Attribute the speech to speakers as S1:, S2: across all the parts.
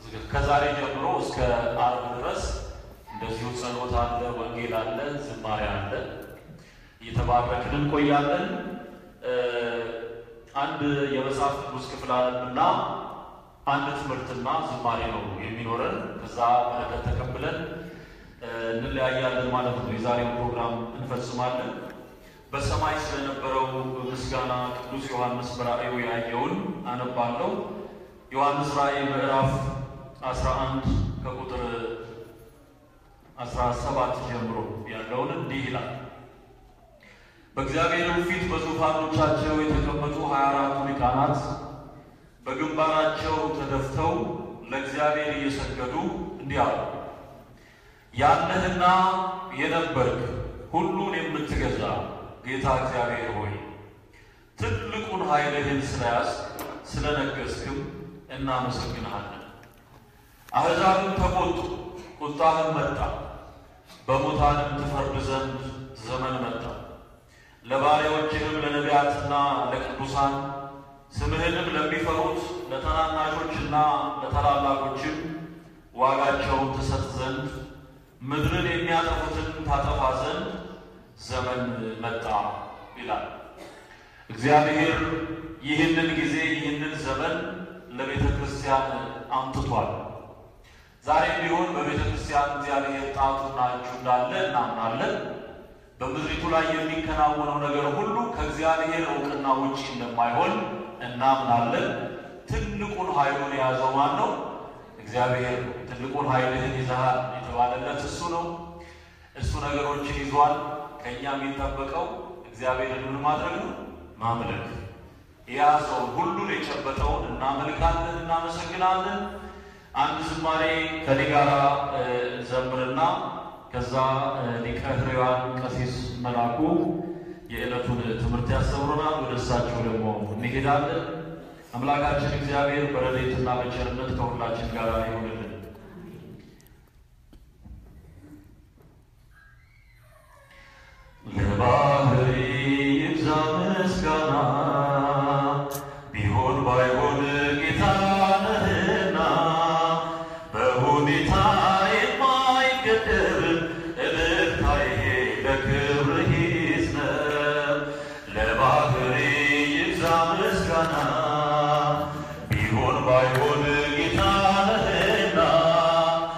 S1: ከዛሬ ጀምሮ እስከ አርብ ድረስ እንደዚሁ ጸሎት አለ፣ ወንጌል አለ፣ ዝማሬ አለ። እየተባረክን እንቆያለን። አንድ የመጽሐፍ ቅዱስ ክፍል አለና አንድ ትምህርትና ዝማሬ ነው የሚኖረን። ከዛ በረከት ተቀብለን እንለያያለን ማለት ነው። የዛሬውን ፕሮግራም እንፈጽማለን። በሰማይ ስለነበረው ምስጋና ቅዱስ ዮሐንስ በራእዩ ያየውን አነባለሁ። ዮሐንስ ራእይ ምዕራፍ 11 ከቁጥር 17 ጀምሮ ያለውን እንዲህ ይላል። በእግዚአብሔር ፊት በዙፋኖቻቸው የተቀመጡ ሀያ አራቱ ሊቃናት በግንባራቸው ተደፍተው ለእግዚአብሔር እየሰገዱ እንዲህ አሉ። ያለህና የነበርክ ሁሉን የምትገዛ ጌታ እግዚአብሔር ሆይ ትልቁን ኃይልህን ስለያዝክ ስለነገስክም እናመሰግንሃለን። አሕዛብም ተቆጡ፣ ቁጣህም መጣ፣ በሙታንም ትፈርድ ዘንድ ዘመን መጣ። ለባሪያዎችህም ለነቢያትና ለቅዱሳን ስምህንም ለሚፈሩት ለታናናሾችና ለታላላቆችም ዋጋቸውን ትሰጥ ዘንድ ምድርን የሚያጠፉትን ታጠፋ ዘንድ ዘመን መጣ ይላል። እግዚአብሔር ይህንን ጊዜ ይህንን ዘመን ለቤተ ክርስቲያን አምጥቷል። ዛሬም ቢሆን በቤተ ክርስቲያን እግዚአብሔር ጣቱና እጁ እንዳለ እናምናለን። በምድሪቱ ላይ የሚከናወነው ነገር ሁሉ ከእግዚአብሔር እውቅና ውጭ እንደማይሆን እናምናለን። ትልቁን ኃይሉን የያዘው ማን ነው? እግዚአብሔር። ትልቁን ኃይልህን ይዘሃል የተባለለት እሱ ነው። እሱ ነገሮችን ይዟል። ከእኛ የሚጠበቀው እግዚአብሔርን ምን ማድረግ ነው? ማምለክ። የያዘውን ሁሉን የጨበጠውን እናመልካለን፣ እናመሰግናለን። አንድ ዝማሬ ከኔ ጋር ዘምርና ከዛ ሊቀ ሕሩያን ቀሲስ መላኩ የዕለቱን ትምህርት ያስተምሩናል። ወደ እሳቸው ደግሞ እንሄዳለን። አምላካችን እግዚአብሔር በረድኤትና በቸርነት ከሁላችን ጋር ይሆንልን። ለባህሪ ይብዛ ምስጋና ቢሆን ባይሆን ጌታ ነህና በሁኔታ የማይገደብ እልልታዬ ለክብርህ ይዝነብ። ለባህሪ ይብዛ ምስጋና ቢሆን ባይሆን ጌታ ነህና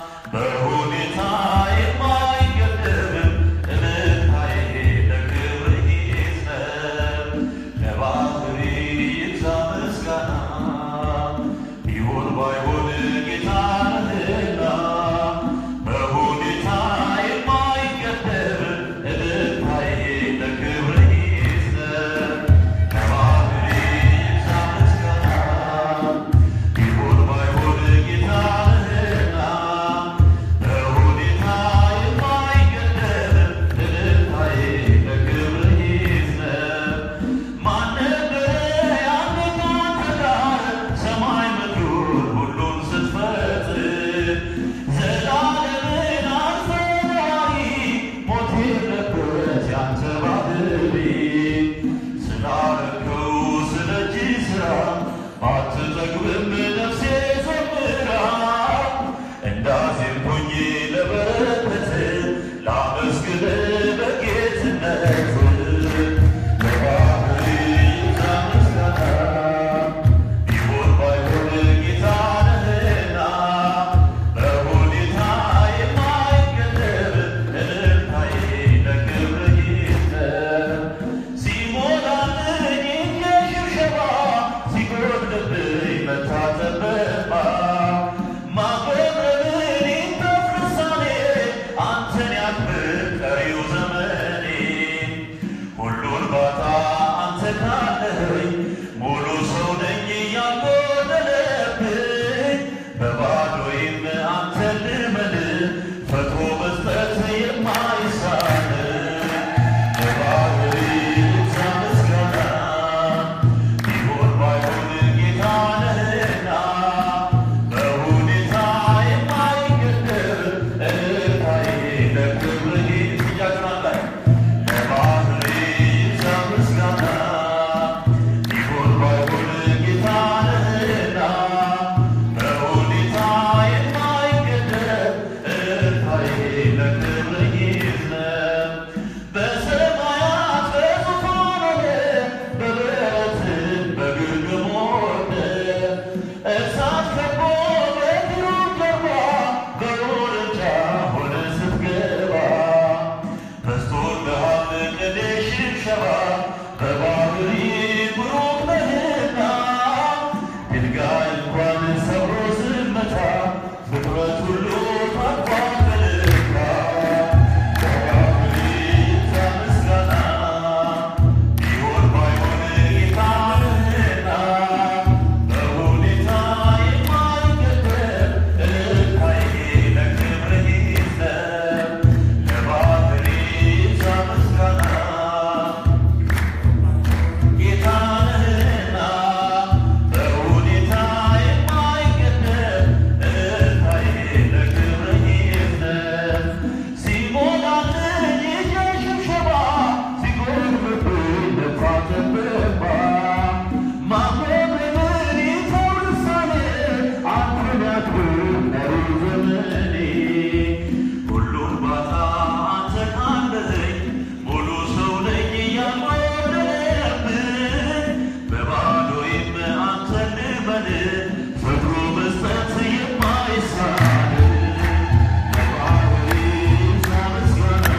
S1: በሁኔታ የማይገደብ እልልታዬ ለክብርህ
S2: ከቦ በግሩም ጀርባ በውርንጫ ሆነ ስትገባ በስቶልሃል ቅኔ ሽብሸባ በባህሪ ብሩክ ነህና ድንጋይ እንኳን ሰብሮ ዝምታ ፍጥረት ሁሉ ታርፏል በልካ በባህሪ ይብዛ ምስጋና ቢሆን ባይሆን ጌታ ነህና በሁኔታ የማይገደብ እልልታዬ ለክብርህ ይዝለብ ለባህሪ ይብዛ ምስጋና ጌታ ነህና በሁኔታ የማይገደብ እልልታዬ ለክብርህ ይዝለብ ሲሞላልኝ የእጄ ሽብሸባ ሲጎርምብኝ ልፋትን ብባ ማቆምን ይተው ልሳኔ አንተን ያክብር መሪ ዘመኔ ሁሉን ባጣ አንተ ካለኸኝ ሙሉ ሰው ነኝ ያልጎደለብኝ በባዶዬም አንተን ልመን ፍቅሩ መስጠት የማይሳን ለባህሪ ይብዛ ምስጋና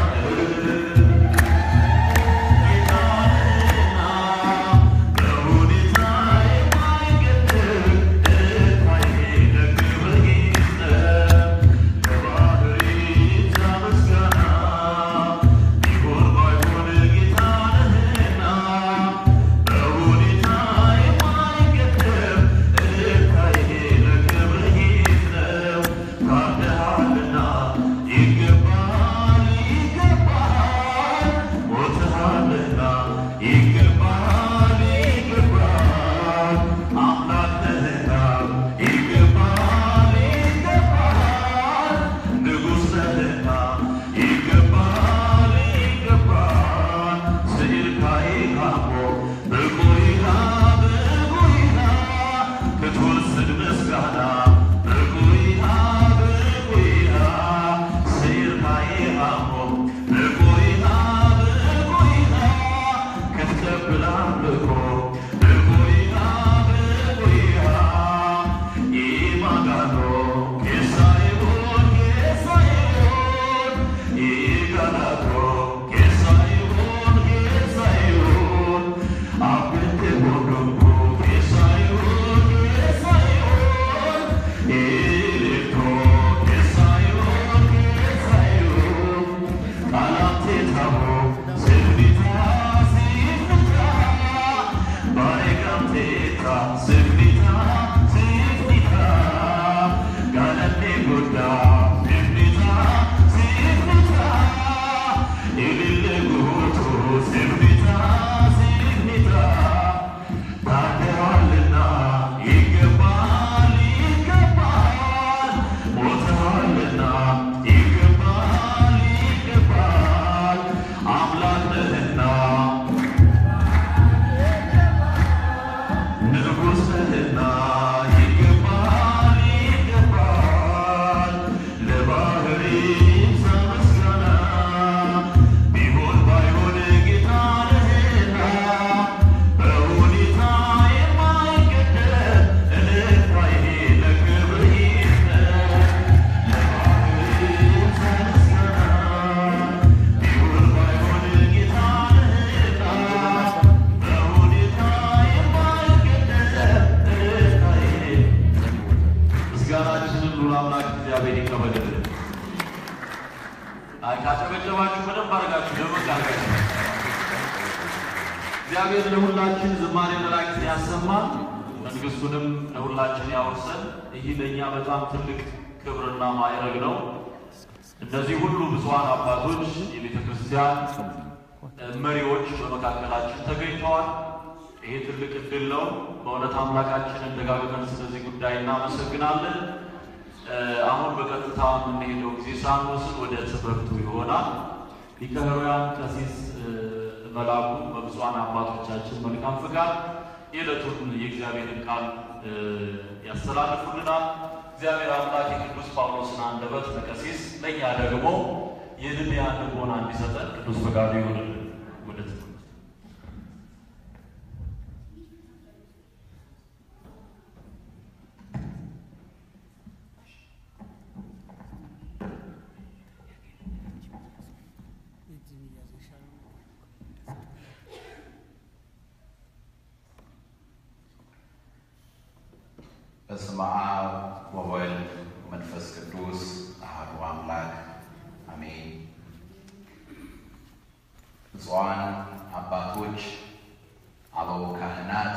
S2: ጌታና በሁኔታ የማይገድብ እልልታዬ ለክብርህ ይዝለብ ለባህሪ ይብዛ ምስጋና ቢሆን ባይሆን ጌታ ነህና በሁኔታ የማይገድብ እልልታዬ ለክብርህ ይዝለብ ታድሃልና ይገባል ይገባል ሞትሃልና ይገባል ይገባል አምላክ ነህና ይገባል ይገባል ንጉሥ ነህና ይገባል ይገባል ስዕልካዬ ካሞ በቆይታ በቆይታ ክትወስድ ምስጋና በቆይታ በቆይታ ስዕልካዬ ካሞ በቆይታ በቆይታ ክትቀብል አምልኮ በቆይታ በቆይታ ኢማጋኖ ኬሳይሆን ኬሳይሆን ኢጋላቶ ኬሳይሆን ኬሳይሆን አብንቴ ቦዶቦ ኬሳይሆን ኬሳይሆን ኤሌክቶ ኬሳይሆን ኬሳይሆን ቃላቴ ታቦ ስልቢታ ሲፍታ ባሬጋምቴታ ስልቢታ ሲፍታ ጋለኔ ጎዳ ስልቢታ ሲፍታ ኢልል ጉቱ ስልቢታ ሲፍታ ታድሃልና ይገባል ይገባል ሞትሃልና ይገባል ይገባል አምላክ ነህና ንጉሥ ነህና ይገባል ይገባል ለባህሪ ይብዛ ምስጋና ቢሆን ባይሆን ጌታ ነህና በሁኔታ የማይገደብ እልልታዬ ለክብርህ ይዝለብ ለባህሪ ይብዛ ምስጋና ቢሆን ባይሆን ጌታ ነህና በሁኔታ የማይገደብ እልልታዬ ምስጋናችንን ሉል አምላክ እግዚአብሔር ይቀበልልን። አይ ካጨበጨባችሁ በደንብ አድርጋችሁ ደመቅ አድርጋችሁ እግዚአብሔር ለሁላችን ዝማሬ መላእክትን ያሰማል፣ መንግሥቱንም ለሁላችን ያወርሰን። ይህ ለእኛ በጣም ትልቅ ክብርና ማዕረግ ነው። እነዚህ ሁሉ ብፁዓን አባቶች የቤተ ክርስቲያን መሪዎች በመካከላችን ተገኝተዋል። ይሄ ትልቅ እድል ነው። በእውነት አምላካችንን ደጋግመን ስለዚህ ጉዳይ እናመሰግናለን። አሁን በቀጥታ የምንሄደው ጊዜ ሳንወስድ ወደ ትምህርቱ ይሆናል። ሊቀ ኅሩያን ቀሲስ መላኩ በብፁዓን አባቶቻችን መልካም ፍቃድ የዕለቱን የእግዚአብሔርን ቃል ያስተላልፉልናል። እግዚአብሔር አምላክ የቅዱስ ጳውሎስን አንደበት ለቀሲስ ለእኛ ደግሞ የልልያን ልቦና እንዲሰጠን ቅዱስ ፈቃዱ ይሆንልን። ወደ ትምህርት
S3: በስመ አብ ወወልድ መንፈስ ቅዱስ አሐዱ አምላክ አሜን። ብፁዓን አባቶች፣ አበው ካህናት፣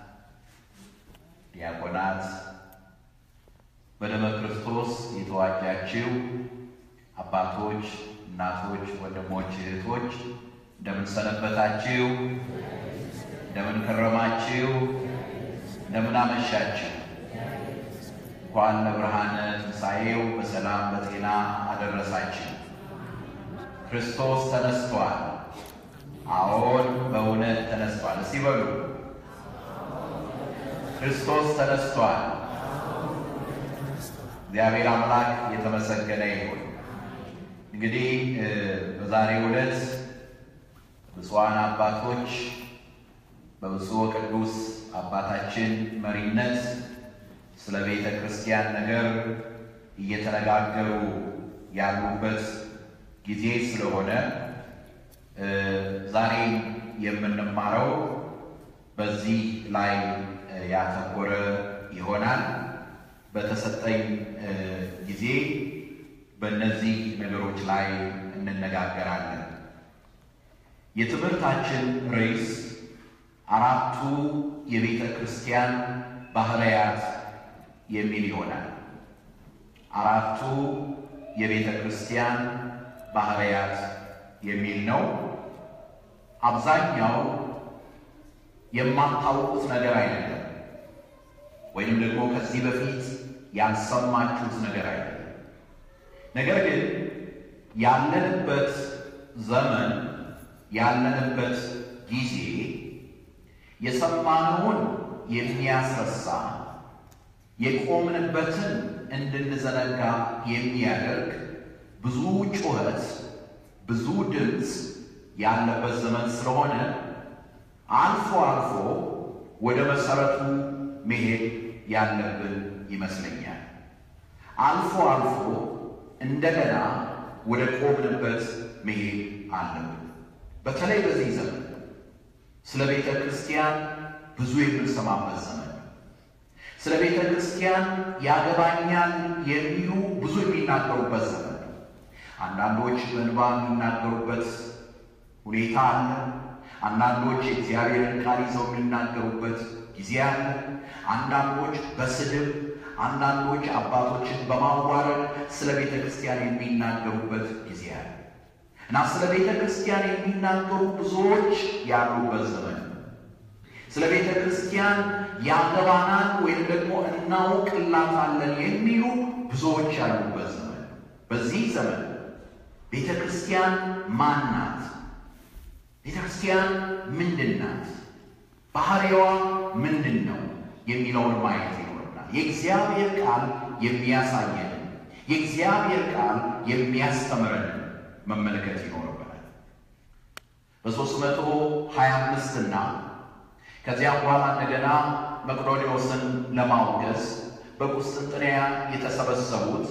S3: ዲያቆናት፣ በደመ ክርስቶስ የተዋጃችሁ አባቶች፣ እናቶች፣ ወንድሞች፣ እህቶች እንደምን ሰነበታችሁ? እንደምን ከረማችሁ? እንደምን አመሻችሁ? እንኳን ለብርሃነ ትንሣኤው በሰላም በጤና አደረሳችሁ። ክርስቶስ ተነስቷል። አዎን በእውነት ተነስቷል። እስቲ በሉ ክርስቶስ ተነስቷል። እግዚአብሔር አምላክ የተመሰገነ ይሁን። እንግዲህ በዛሬው ዕለት ብፁዓን አባቶች በብፁዕ ቅዱስ አባታችን መሪነት ስለ ቤተ ክርስቲያን ነገር እየተነጋገሩ ያሉበት ጊዜ ስለሆነ ዛሬ የምንማረው በዚህ ላይ ያተኮረ ይሆናል። በተሰጠኝ ጊዜ በእነዚህ ነገሮች ላይ እንነጋገራለን። የትምህርታችን ርዕስ አራቱ የቤተ ክርስቲያን ባህርያት የሚል ይሆናል። አራቱ የቤተ ክርስቲያን ባህርያት የሚል ነው። አብዛኛው የማታውቁት ነገር አይደለም፣ ወይም ደግሞ ከዚህ በፊት ያልሰማችሁት ነገር አይደለም። ነገር ግን ያለንበት ዘመን ያለንበት ጊዜ የሰማነውን የሚያስረሳ የቆምንበትን እንድንዘነጋ የሚያደርግ ብዙ ጩኸት፣ ብዙ ድምፅ ያለበት ዘመን ስለሆነ አልፎ አልፎ ወደ መሰረቱ መሄድ ያለብን ይመስለኛል። አልፎ አልፎ እንደገና ወደ ቆምንበት መሄድ አለብን። በተለይ በዚህ ዘመን ስለ ቤተ ክርስቲያን ብዙ የምንሰማበት ዘመን ስለ ቤተ ክርስቲያን ያገባኛል የሚሉ ብዙ የሚናገሩበት ዘመን አንዳንዶች በእንባ የሚናገሩበት ሁኔታ አለ። አንዳንዶች የእግዚአብሔርን ቃል ይዘው የሚናገሩበት ጊዜ አለ። አንዳንዶች በስድብ፣ አንዳንዶች አባቶችን በማዋረድ ስለ ቤተ ክርስቲያን የሚናገሩበት ጊዜ አለ እና ስለ ቤተ ክርስቲያን የሚናገሩ ብዙዎች ያሉበት ዘመን ስለ ቤተ ክርስቲያን ያገባናል ወይም ደግሞ እናውቅላታለን የሚሉ ብዙዎች ያሉበት ዘመን። በዚህ ዘመን ቤተ ክርስቲያን ማን ናት? ቤተ ክርስቲያን ምንድን ናት? ባህሪዋ ምንድን ነው? የሚለውን ማየት ይኖርናል። የእግዚአብሔር ቃል የሚያሳየንን የእግዚአብሔር ቃል የሚያስተምረንን መመልከት ይኖርብናል። በሦስት መቶ ሀያ አምስት እና ከዚያ በኋላ እንደገና መቅዶኒዎስን ለማውገዝ በቁስጥንጥንያ የተሰበሰቡት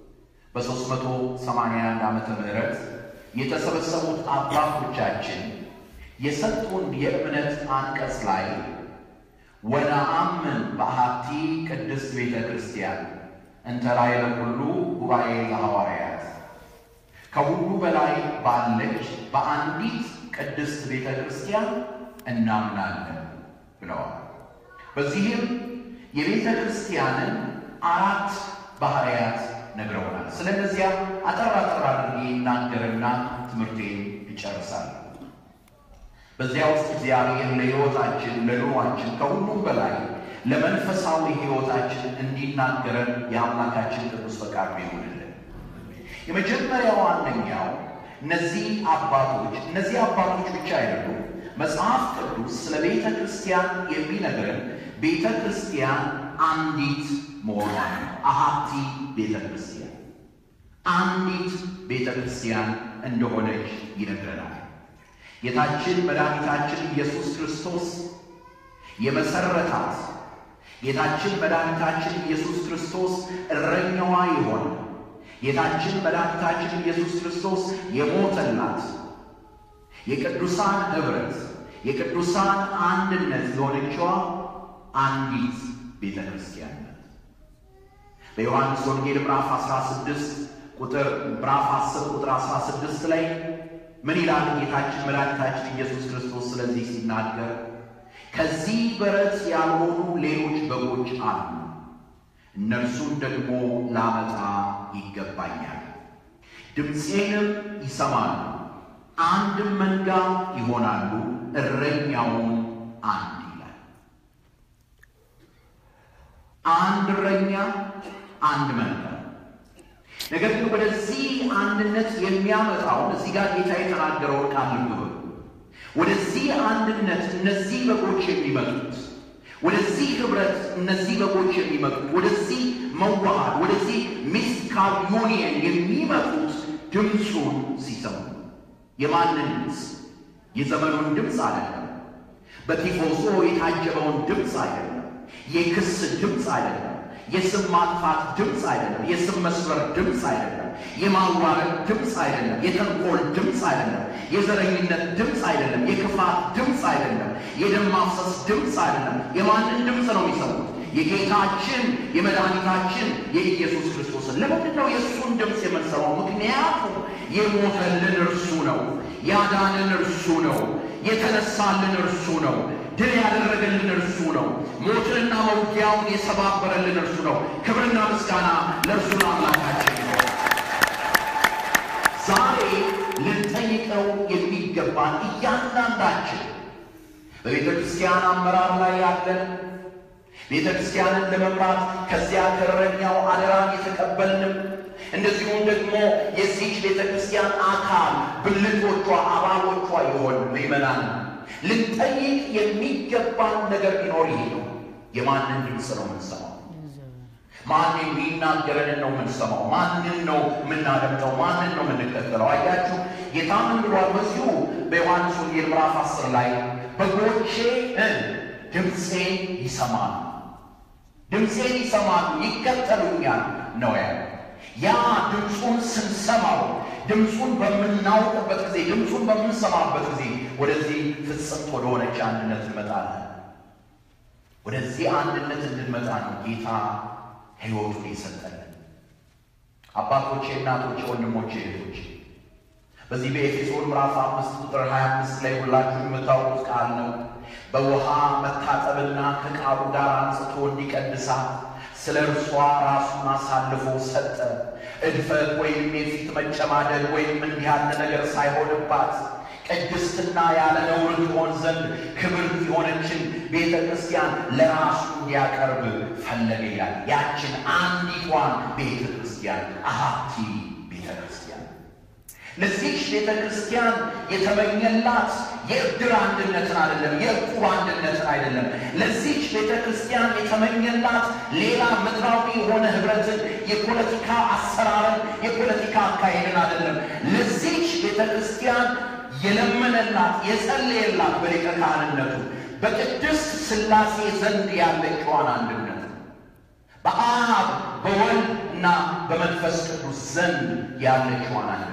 S3: በ381 ዓመተ ምህረት የተሰበሰቡት አባቶቻችን የሰጡን የእምነት አንቀጽ ላይ ወነአምን በአሐቲ ቅድስት ቤተ ክርስቲያን እንተ ላዕለ ኩሉ ጉባኤ ለሐዋርያት ከሁሉ በላይ ባለች በአንዲት ቅድስት ቤተ ክርስቲያን እናምናለን ብለዋል። በዚህም የቤተ ክርስቲያንን አራት ባህርያት ነግረውናል። ስለነዚያ አጠር አጠር አድርጌ ይናገርና ትምህርቴን ይጨርሳል። በዚያ ውስጥ እግዚአብሔር ለሕይወታችን ለኑሯችን ከሁሉም በላይ ለመንፈሳዊ ሕይወታችን እንዲናገረን የአምላካችን ቅዱስ ፈቃዱ ይሁንልን። የመጀመሪያው አንደኛው እነዚህ አባቶች እነዚህ አባቶች ብቻ አይደሉም። መጽሐፍ ቅዱስ ስለ ቤተ ክርስቲያን የሚነግረን ቤተ ክርስቲያን አንዲት መሆኗን አሐቲ ቤተ ክርስቲያን አንዲት ቤተ ክርስቲያን እንደሆነች ይነግረናል። ጌታችን መድኃኒታችን ኢየሱስ ክርስቶስ የመሰረታት ጌታችን መድኃኒታችን ኢየሱስ ክርስቶስ እረኛዋ የሆነ ጌታችን መድኃኒታችን ኢየሱስ ክርስቶስ የሞተላት የቅዱሳን ኅብረት የቅዱሳን አንድነት የሆነችዋ አንዲት ቤተ ክርስቲያን ናት።
S4: በዮሐንስ ወንጌል ምዕራፍ 16 ቁጥር ምዕራፍ 10 ቁጥር 16 ላይ ምን ይላል ጌታችን መድኃኒታችን ኢየሱስ ክርስቶስ ስለዚህ ሲናገር ከዚህ በረት ያልሆኑ ሌሎች በጎች አሉ፣ እነርሱን ደግሞ ላመጣ ይገባኛል። ድምፄንም ይሰማሉ፣ አንድም መንጋ ይሆናሉ፣ እረኛውም አንድ ይላል። አንድ እረኛ፣ አንድ መንጋ። ነገር ግን ወደዚህ አንድነት የሚያመጣውን እዚህ ጋር ጌታ የተናገረውን ቃል ልብ በሉ። ወደዚህ አንድነት እነዚህ በጎች የሚመጡት ወደዚህ ህብረት እነዚህ በጎች የሚመጡት ወደዚህ መዋሃድ ወደዚህ ሚስቲካል ዩኒየን የሚመጡት ድምፁን ሲሰሙ የማንን ድምፅ? የዘመኑን ድምፅ አይደለም። በቲፎዞ የታጀበውን ድምፅ አይደለም። የክስ ድምፅ አይደለም። የስም ማጥፋት ድምፅ አይደለም። የስም መስበር ድምፅ አይደለም። የማዋረድ ድምፅ አይደለም። የተንኮል ድምፅ አይደለም። የዘረኝነት ድምፅ አይደለም። የክፋት ድምፅ አይደለም። የደም ማፍሰስ ድምፅ አይደለም። የማንን ድምፅ ነው የሚሰሙት? የጌታችን የመድኃኒታችን የኢየሱስ ክርስቶስን። ለምንድን ነው የእሱን ድምፅ የምንሰማው? ምክንያቱም የሞተልን እርሱ ነው። ያዳንን እርሱ ነው። የተነሳልን እርሱ ነው። ድል ያደረገልን እርሱ ነው። ሞትንና መውጊያውን የሰባበረልን እርሱ ነው። ክብርና ምስጋና ለእርሱ ለአምላካችን ነው። ዛሬ ልንጠይቀው የሚገባን እያንዳንዳችን በቤተ ክርስቲያን አመራር ላይ ያለን ቤተ ክርስቲያንን ለመምራት ከዚያ ከእረኛው አደራን የተቀበልንም እንደዚሁም ደግሞ የዚች ቤተ ክርስቲያን አካል ብልቶቿ፣ አባሎቿ የሆን ምእመናን ልንጠይቅ የሚገባን ነገር ቢኖር ይሄ ነው። የማንን ድምፅ ነው የምንሰማው? ማን የሚናገረንን ነው የምንሰማው? ማንን ነው የምናደምጠው? ማንን ነው የምንከተለው? አያችሁ ጌታ ምን ብሏል? በዚሁ በዮሐንስ ወንጌል ምዕራፍ አስር ላይ በጎቼ ድምፄን ይሰማሉ፣ ድምፄን ይሰማሉ፣ ይከተሉኛል ነው ያለው። ያ ድምፁን ስንሰማው ድምፁን በምናውቅበት ጊዜ ድምፁን በምንሰማበት ጊዜ ወደዚህ ፍጽምት ወደሆነች አንድነት እንመጣለን። ወደዚህ አንድነት እንድንመጣ ነው ጌታ ሕይወቱን የሰጠልን። አባቶቼ፣ እናቶቼ፣ ወንድሞቼ፣ እህቶቼ በዚህ በኤፌሶን ምዕራፍ አምስት ቁጥር 25 ላይ ሁላችሁ የምታውቁት ቃል ነው። በውሃ መታጠብና ከቃሉ ጋር አንጽቶ እንዲቀድሳት ስለ እርሷ ራሱን አሳልፎ ሰጠ። እድፈት ወይም የፊት መጨማደድ ወይም እንዲህ ያለ ነገር ሳይሆንባት ቅድስትና ያለ ነውር ትሆን ዘንድ ክብርት የሆነችን ቤተ ክርስቲያን ለራሱ እንዲያቀርብ ፈለገ ይላል። ያችን አንዲቷን ቤተ ክርስቲያን አሃቲ ቤተ ክርስቲያን ለዚች ቤተ ክርስቲያን የተመኘላት የእድር አንድነትን አይደለም፣ የእቁብ አንድነትን አይደለም። ለዚች ቤተ ክርስቲያን የተመኘላት ሌላ ምድራዊ የሆነ ህብረትን፣ የፖለቲካ አሰራርን፣ የፖለቲካ አካሄድን አይደለም። ለዚች ቤተ ክርስቲያን የለመነላት የጸለየላት በሊቀ ካህንነቱ በቅድስት ሥላሴ ዘንድ ያለችዋን አንድነት በአብ በወልድ እና በመንፈስ ቅዱስ ዘንድ ያለችዋን አንድነት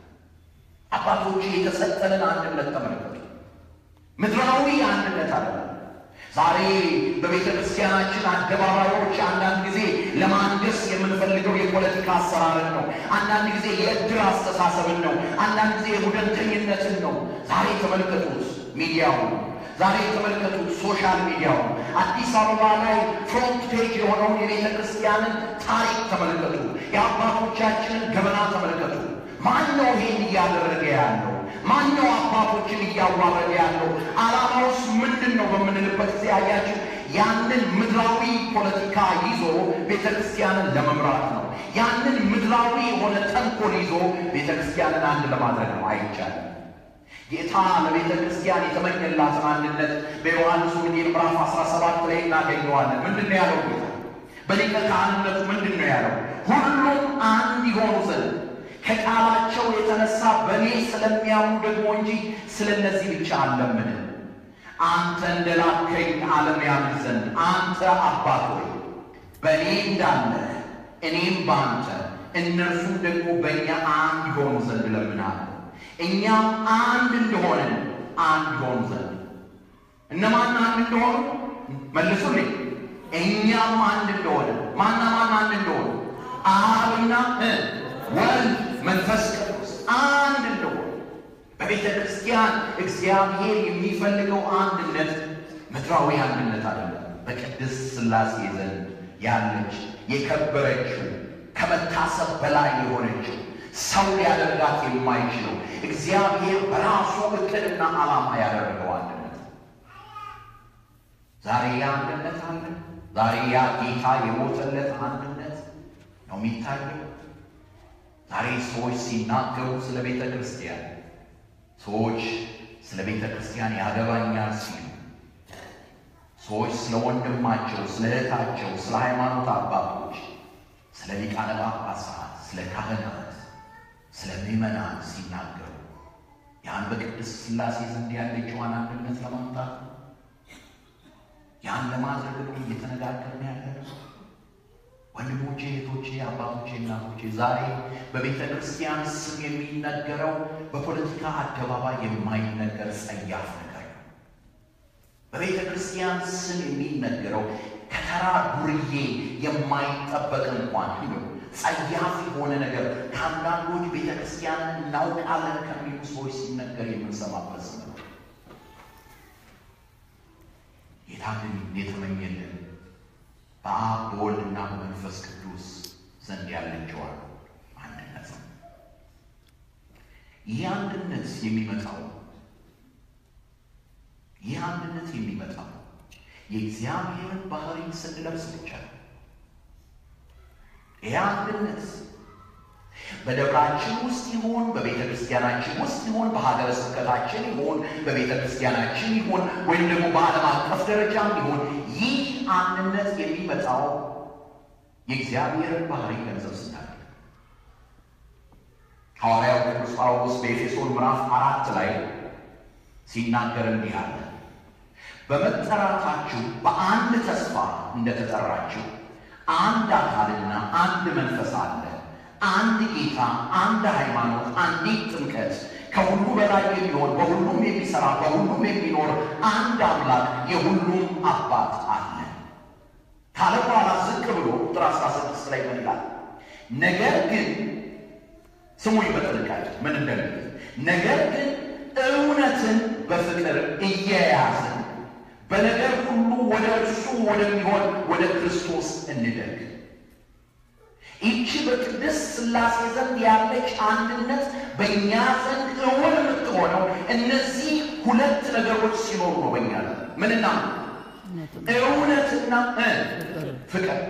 S4: አባቶች የተሰጠንን አንድነት ተመልከቱ። ምድራዊ አንድነት አለ። ዛሬ በቤተ ክርስቲያናችን አደባባዮች አንዳንድ ጊዜ ለማንገስ የምንፈልገው የፖለቲካ አሰራርን ነው። አንዳንድ ጊዜ የእድር አስተሳሰብን ነው። አንዳንድ ጊዜ የቡድንተኝነትን ነው። ዛሬ ተመልከቱት ሚዲያው ዛሬ የተመለከቱት ሶሻል ሚዲያው አዲስ አበባ ላይ ፍሮንት ፔጅ የሆነውን የቤተ ክርስቲያንን ታሪክ ተመልከቱ። የአባቶቻችንን ገበና ተመልከቱ። ማን ነው ይሄን እያደረገ ያለው? ማን ነው አባቶችን እያዋረደ ያለው? ዓላማውስ ምንድን ነው በምንልበት ጊዜ አያችሁ፣ ያንን ምድራዊ ፖለቲካ ይዞ ቤተ ክርስቲያንን ለመምራት ነው። ያንን ምድራዊ የሆነ ተንኮል ይዞ ቤተ ክርስቲያንን አንድ ለማድረግ ነው። አይቻልም። ጌታ ለቤተ ክርስቲያን የተመኘላትን አንድነት በዮሐንስ ወንጌል ምዕራፍ 17 ላይ እናገኘዋለን። ምንድን ነው ያለው ጌታ? በሊቀ ካህንነቱ ምንድን ነው ያለው? ሁሉም አንድ ይሆኑ ዘንድ ከቃላቸው የተነሳ በእኔ ስለሚያምኑ ደግሞ እንጂ ስለ እነዚህ ብቻ አልለምንም። አንተ እንደላከኝ ዓለም ያምን ዘንድ አንተ አባት ሆይ በእኔ እንዳለህ እኔም በአንተ እነርሱም ደግሞ በእኛ አንድ ይሆኑ ዘንድ እለምናለሁ። እኛም አንድ እንደሆንን አንድ ይሆኑ ዘንድ እነማን አንድ እንደሆኑ መልሱልኝ። እኛም አንድ እንደሆነ ማና ማን አንድ እንደሆነ አብና እ ወልድ መንፈስ ቅዱስ አንድ እንደሆነ በቤተ ክርስቲያን እግዚአብሔር የሚፈልገው አንድነት ምድራዊ አንድነት አይደለም። በቅድስት ሥላሴ ዘንድ ያለች የከበረችው ከመታሰብ በላይ የሆነችው ሰው ሊያደርጋት የማይችለው እግዚአብሔር በራሱ እቅድና ዓላማ ያደረገው አንድነት ዛሬ ያ አንድነት አለ። ዛሬ ያ ጌታ የሞተለት አንድነት ነው የሚታየው። ዛሬ ሰዎች ሲናገሩ ስለ ቤተ ክርስቲያን ሰዎች ስለ ቤተ ክርስቲያን ያገባኛል ሲሉ ሰዎች ስለ ወንድማቸው፣ ስለ እህታቸው፣ ስለ ሃይማኖት አባቶች፣ ስለ ሊቃነ ጳጳሳት፣ ስለ ካህናት፣ ስለ ምዕመናን ሲናገሩ ያን በቅድስት ሥላሴ ዘንድ ያለችዋን አንድነት ለማምጣት ነው። ያን ለማድረግ ነው እየተነጋገርን ያለ ወንድሞቼ፣ እህቶቼ፣ አባቶቼ፣ እናቶቼ ዛሬ በቤተ ክርስቲያን ስም የሚነገረው በፖለቲካ አደባባይ የማይነገር ጸያፍ ነገር ነው። በቤተ ክርስቲያን ስም የሚነገረው ከተራ ዱርዬ የማይጠበቅ እንኳን ነው ጸያፍ የሆነ ነገር ከአንዳንዶች ቤተ ክርስቲያንን እናውቃለን ከሚሉ ሰዎች ሲነገር የምንሰማበት ስም ነው። ጌታ ግን የተመኘልን በአብ በወልድና በመንፈስ ቅዱስ ዘንድ ያለችዋል አንድነት ነው። ይህ አንድነት የሚመጣው ይህ አንድነት የሚመጣው የእግዚአብሔርን ባህሪ ስንለብስ ብቻ ነው። ይህ አንድነት በደብራችን ውስጥ ይሁን በቤተ ክርስቲያናችን ውስጥ ይሁን በሀገረ ስብከታችን ይሁን በቤተ ክርስቲያናችን ይሁን ወይም ደግሞ በዓለም አቀፍ ደረጃም ይሁን ይህ አንድነት የሚመጣው የእግዚአብሔርን ባህሪ ገንዘብ ስናደርግ ሐዋርያው ቅዱስ ጳውሎስ በኤፌሶን ምዕራፍ አራት ላይ ሲናገር እንዲህ አለ። በመጠራታችሁ በአንድ ተስፋ እንደተጠራችሁ አንድ አካልና አንድ መንፈስ አለ፣ አንድ ጌታ፣ አንድ ሃይማኖት፣ አንዲት ጥምቀት፣ ከሁሉ በላይ የሚሆን በሁሉም የሚሠራ በሁሉም የሚኖር አንድ አምላክ የሁሉም አባት አለ ካለ በኋላ ዝቅ ብሎ ቁጥር 16 ላይ ምን ይላል? ነገር ግን ስሙኝ በጥንቃቄ ምን እንደሚል ነገር ግን እውነትን በፍቅር እየያዝን በነገር ሁሉ ወደ እርሱ ወደሚሆን ወደ ክርስቶስ እንደግ። ይቺ በቅድስት ሥላሴ ዘንድ ያለች አንድነት በእኛ ዘንድ እውን የምትሆነው እነዚህ ሁለት ነገሮች ሲኖሩ ነው። በእኛ ዘንድ ምንና እውነትና ፍቅር።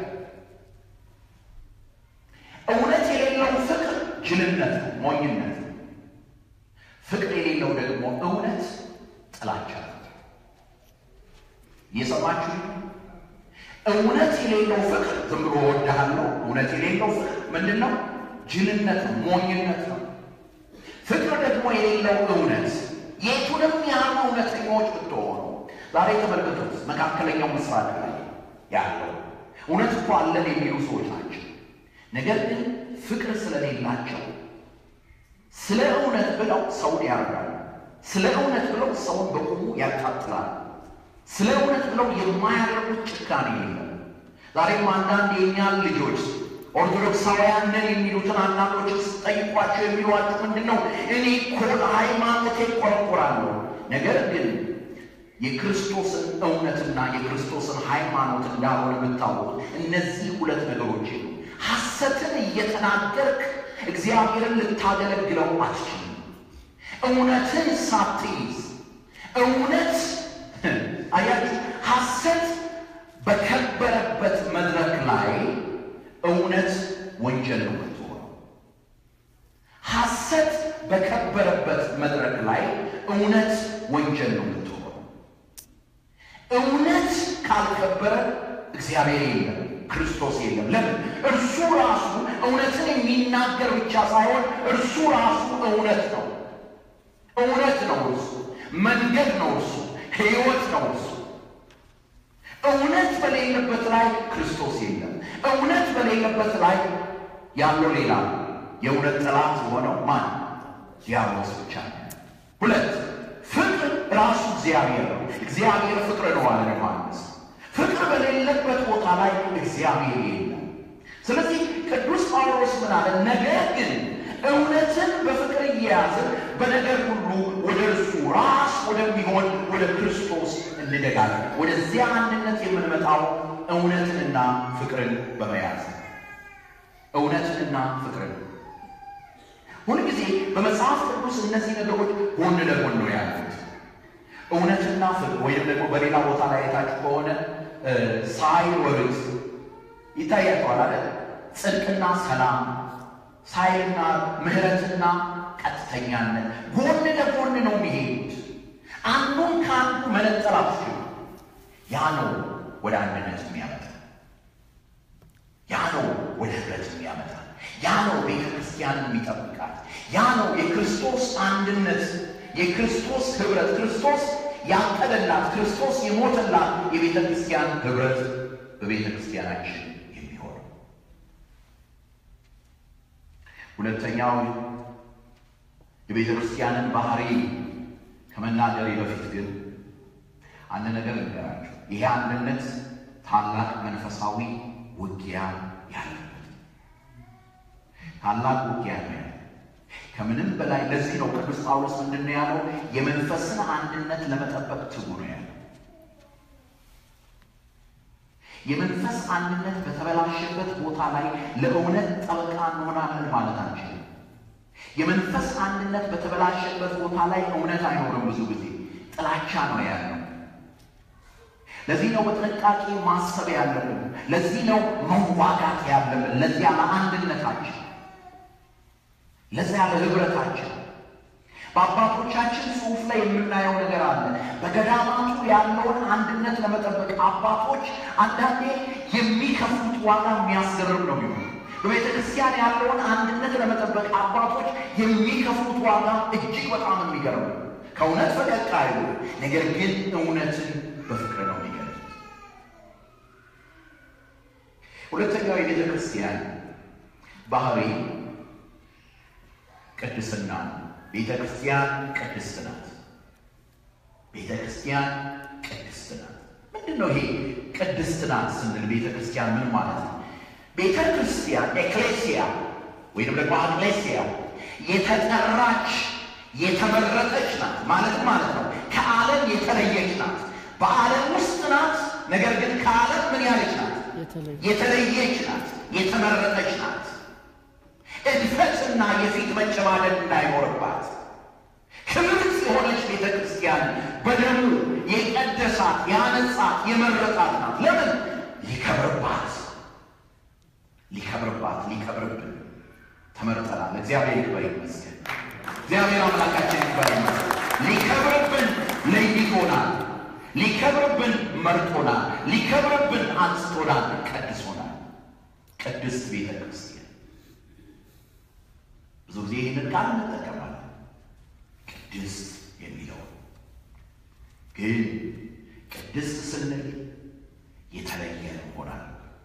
S4: እውነት የሌለው ፍቅር ጅልነት ነው፣ ሞኝነት ነው። ፍቅር የሌለው ደግሞ እውነት ጥላቻ ነው። እየሰማችሁ እውነት የሌለው ፍቅር ዝም ብሎ እወድሃለሁ። እውነት የሌለው ፍቅር ምንድን ነው? ጅልነት ነው፣ ሞኝነት ነው። ፍቅር ደግሞ የሌለው እውነት የቱንም ያህል እውነተኛዎች ብትሆኑ ዛሬ ተመልከቱት። መካከለኛው ምስራቅ ላይ ያለው እውነት እኮ አለን የሚሉ ሰዎች ናቸው። ነገር ግን ፍቅር ስለሌላቸው ስለ እውነት ብለው ሰውን ያርዳሉ። ስለ እውነት ብለው ሰውን በቁሙ ያቃጥላሉ። ስለ እውነት ብለው የማያደርጉት ጭካኔ የለም። ዛሬም አንዳንድ የእኛን ልጆች ኦርቶዶክሳውያንን የሚሉትን አንዳንዶችን ስጠይቋቸው የሚሏችሁ ምንድን ነው? እኔ እኮ ለሃይማኖቴ እቆረቆራለሁ። ነገር ግን የክርስቶስን እውነትና የክርስቶስን ሃይማኖት እንዳልሆነ የምታውቁት እነዚህ ሁለት ነገሮች ነው። ሐሰትን እየተናገርክ እግዚአብሔርን ልታገለግለው አትችልም። እውነትን ሳትይዝ እውነት አያችሁ፣ ሐሰት በከበረበት መድረክ ላይ እውነት ወንጀል ነው የምትሆነው። ሐሰት በከበረበት መድረክ ላይ እውነት ወንጀል ነው የምትሆነው። እውነት ካልከበረ እግዚአብሔር የለም፣ ክርስቶስ የለም። ለምን? እርሱ ራሱ እውነትን የሚናገር ብቻ ሳይሆን እርሱ ራሱ እውነት ነው። እውነት ነው እርሱ፣ መንገድ ነው እርሱ፣ ሕይወት ነው እርሱ። እውነት በሌለበት ላይ ክርስቶስ የለም። እውነት በሌለበት ላይ ያለው ሌላ የእውነት ጠላት የሆነው ማን? ዲያብሎስ ብቻ ነው። ሁለት ፍቅር ራሱ እግዚአብሔር ነው። እግዚአብሔር ፍቅር ነው አለ ዮሐንስ። ፍቅር በሌለበት ቦታ ላይ እግዚአብሔር የለም። ስለዚህ ቅዱስ ጳውሎስ ምን አለ? ነገር ግን እውነትን በፍቅር እየያዝን በነገር ሁሉ ወደ እርሱ ራስ ወደሚሆን ወደ ክርስቶስ እንደጋለን። ወደዚያ አንድነት የምንመጣው እውነትንና ፍቅርን በመያዝ እውነትንና ፍቅርን ሁልጊዜ በመጽሐፍ ቅዱስ እነዚህ ነገሮች ጎን ለጎን ነው ያሉት። እውነትና ፍቅር ወይም ደግሞ በሌላ ቦታ ላይ የታችሁ ከሆነ ሳይወርድ ይታያቸዋል አለ ጽድቅና ሰላም ሳይልና ምሕረትና ቀጥተኛነት ጎን ለጎን ነው የሚሄዱት። አንዱን ከአንዱ መነጠል አትችሉ። ያ ነው ወደ አንድነት የሚያመጣ፣ ያ ነው ወደ ህብረት የሚያመጣ፣ ያ ነው ቤተ ክርስቲያንን የሚጠብቃት፣ ያ ነው የክርስቶስ አንድነት፣ የክርስቶስ ህብረት፣ ክርስቶስ ያቀደላት፣ ክርስቶስ የሞተላት የቤተ ክርስቲያን ህብረት በቤተ ክርስቲያናችን የሚሆን ሁለተኛው የቤተ ክርስቲያንን ባህሪ ከመናገሬ በፊት ግን አንድ ነገር ልንገራቸው። ይሄ አንድነት ታላቅ መንፈሳዊ ውጊያ ያለበት ታላቅ ውጊያ ነው ያለ ከምንም በላይ ለዚህ ነው ቅዱስ ጳውሎስ ምንድን ነው ያለው? የመንፈስን አንድነት ለመጠበቅ ትጉ ነው ያለው። የመንፈስ አንድነት በተበላሸበት ቦታ ላይ ለእውነት ጠበቃ እንሆናለን ማለት አንችልም። የመንፈስ አንድነት በተበላሸበት ቦታ ላይ እውነት አይኖርም። ብዙ ጊዜ ጥላቻ ነው ያለው። ለዚህ ነው በጥንቃቄ ማሰብ ያለብን። ለዚህ ነው መዋጋት ያለብን። ለዚያ ለአንድነታችን፣ ለዚያ ለህብረታችን በአባቶቻችን ጽሑፍ ላይ የምናየው ነገር አለ። በገዳማቱ ያለውን አንድነት ለመጠበቅ አባቶች አንዳንዴ የሚከፍሉት ዋጋ የሚያስገርም ነው የሚሆነው። በቤተ ክርስቲያን ያለውን አንድነት ለመጠበቅ አባቶች የሚከፍሉት ዋጋ እጅግ በጣም የሚገርም ነው። ከእውነት ፈቀቅ አይሉ፣ ነገር ግን እውነትን በፍቅር ነው የሚገልጹት። ሁለተኛው የቤተ ክርስቲያን ባህሪ ቅድስና ነው። ቤተ ክርስቲያን ቅድስት ናት። ቤተ ክርስቲያን ቅድስት ናት። ምንድን ነው ይሄ ቅድስት ናት ስንል ቤተ ክርስቲያን ምን ማለት ነው? ቤተ ክርስቲያን ኤክሌሲያ ወይም ደግሞ አክሌሲያ የተጠራች የተመረጠች ናት ማለት ማለት ነው። ከዓለም የተለየች ናት። በዓለም ውስጥ ናት፣ ነገር ግን ከዓለም ምን ያለች ናት? የተለየች ናት፣ የተመረጠች ናት። እድፈትና የፊት መጨማደድ እንዳይኖርባት ክብርት የሆነች ቤተ ክርስቲያን በደሙ የቀደሳት ያነጻት የመረጣት ናት። ለምን ሊከብርባት ሊከብርባት ሊከብርብን ተመርጠናል። እግዚአብሔር ይክበር ይመስገን። እግዚአብሔር አምላካችን ይክበር ይመስገን። ሊከብርብን ለይቶናል። ሊከብርብን መርጦናል። ሊከብርብን አንስቶናል፣ ቀድሶናል። ቅድስት ቤተ ክርስቲያን ብዙ ጊዜ ይህንን ቃል እንጠቀማለን። ቅድስት የሚለው ግን ቅድስት ስንል የተለየ እንሆናል።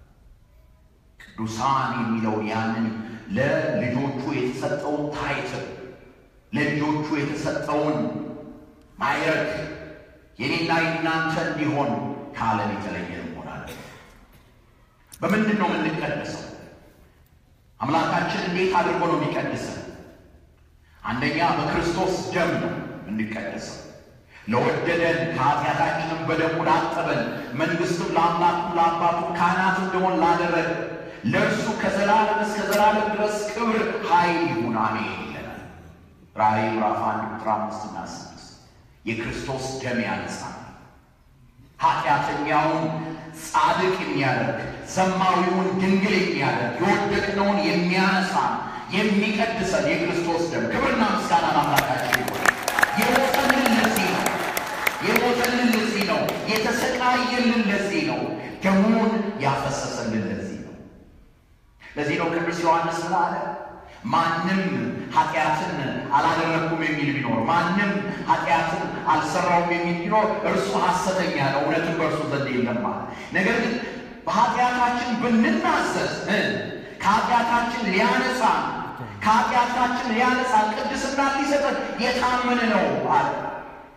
S4: ቅዱሳን የሚለውን ያንን ለልጆቹ የተሰጠውን ታይትል ለልጆቹ የተሰጠውን ማይረግ የኔና የናንተ እንዲሆን ከዓለም የተለየ እንሆናለን። በምንድን ነው የምንቀደሰው? አምላካችን እንዴት አድርጎ ነው የሚቀድሰን? አንደኛ በክርስቶስ ደም ነው የምንቀደሰው። ለወደደን ከኃጢአታችንም በደሙ ላጠበን መንግሥትም ለአምላኩም ለአባቱም ካህናት እንደሆን ላደረገ ለእርሱ ከዘላለም እስከ ዘላለም ድረስ ክብር ኃይል ይሁን አሜን ይለናል። ራእይ ምዕራፍ አንድ ቁጥር አምስትና ስድስት የክርስቶስ ደም ያነጻል። ኃጢአተኛውን ጻድቅ የሚያደርግ ዘማዊውን ድንግል የሚያደርግ የወደቅነውን የሚያነሳ የሚቀድሰን የክርስቶስ ደም ክብርና ምስጋና ለአምላካችን ይሁን። የሞተልን ለዚህ ነው። የሞተልን ለዚህ ነው። የተሰቃየልን ለዚህ ነው። ደሙን ያፈሰሰልን ለዚህ ነው። ለዚህ ነው ቅዱስ ዮሐንስ ምን አለ? ማንም ኃጢአትን አላደረግኩም የሚል ቢኖር ማንም ኃጢአትን አልሰራውም የሚል ቢኖር እርሱ ሐሰተኛ ነው፣ እውነትም በእርሱ ዘንድ የለም ማለት። ነገር ግን በኃጢአታችን ብንናዘዝ ከኃጢአታችን ሊያነጻን ከኃጢአታችን ሊያነጻን ቅድስና ሊሰጠን የታመነ ነው አለ።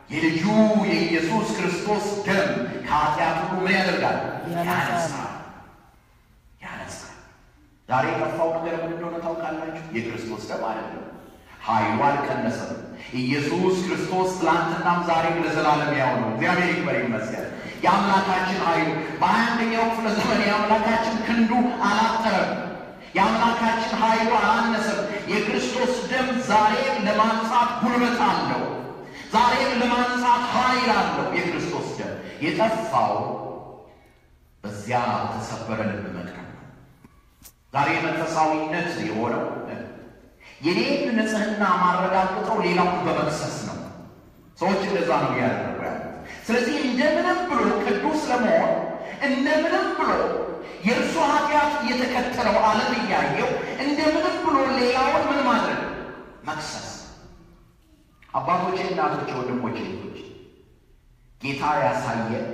S4: የልጁ የኢየሱስ ክርስቶስ ደም ከኃጢአት ሁሉ ምን ያደርጋል?
S5: ያነጻል።
S4: ያነጻል። ያነጻል። ዛሬ የጠፋው ነገር ምን እንደሆነ ታውቃላችሁ? የክርስቶስ ደም አይደለም። ኃይሉ አልቀነሰም። ኢየሱስ ክርስቶስ ትላንትናም ዛሬም ለዘላለም ያው ነው። እግዚአብሔር ይክበር ይመስገን። የአምላካችን ኃይሉ በሀያ አንደኛው ክፍለ ዘመን የአምላካችን ክንዱ አላጠረም። የአምላካችን ኃይሉ አላነሰም። የክርስቶስ ደም ዛሬም ለማንጻት ጉልበት አለው። ዛሬም ለማንጻት ኃይል አለው። የክርስቶስ ደም የጠፋው በዚያ በተሰበረ ልብ መቅረብ ነው። ዛሬ መንፈሳዊነት የሆነው የኔን ንጽሕና ማረጋግጠው ሌላውን በመክሰስ ነው። ሰዎች እንደዛ ነው እያደረጉ ያሉት። ስለዚህ እንደምንም ብሎ ቅዱስ ለመሆን እንደምንም ብሎ የእርሱ ኃጢአት እየተከተለው ዓለም እያየው እንደምንም ብሎ ሌላውን ምን ማድረግ መክሰስ። አባቶቼ፣ እናቶቼ፣ ወንድሞቼ፣ እህቶቼ ጌታ ያሳየን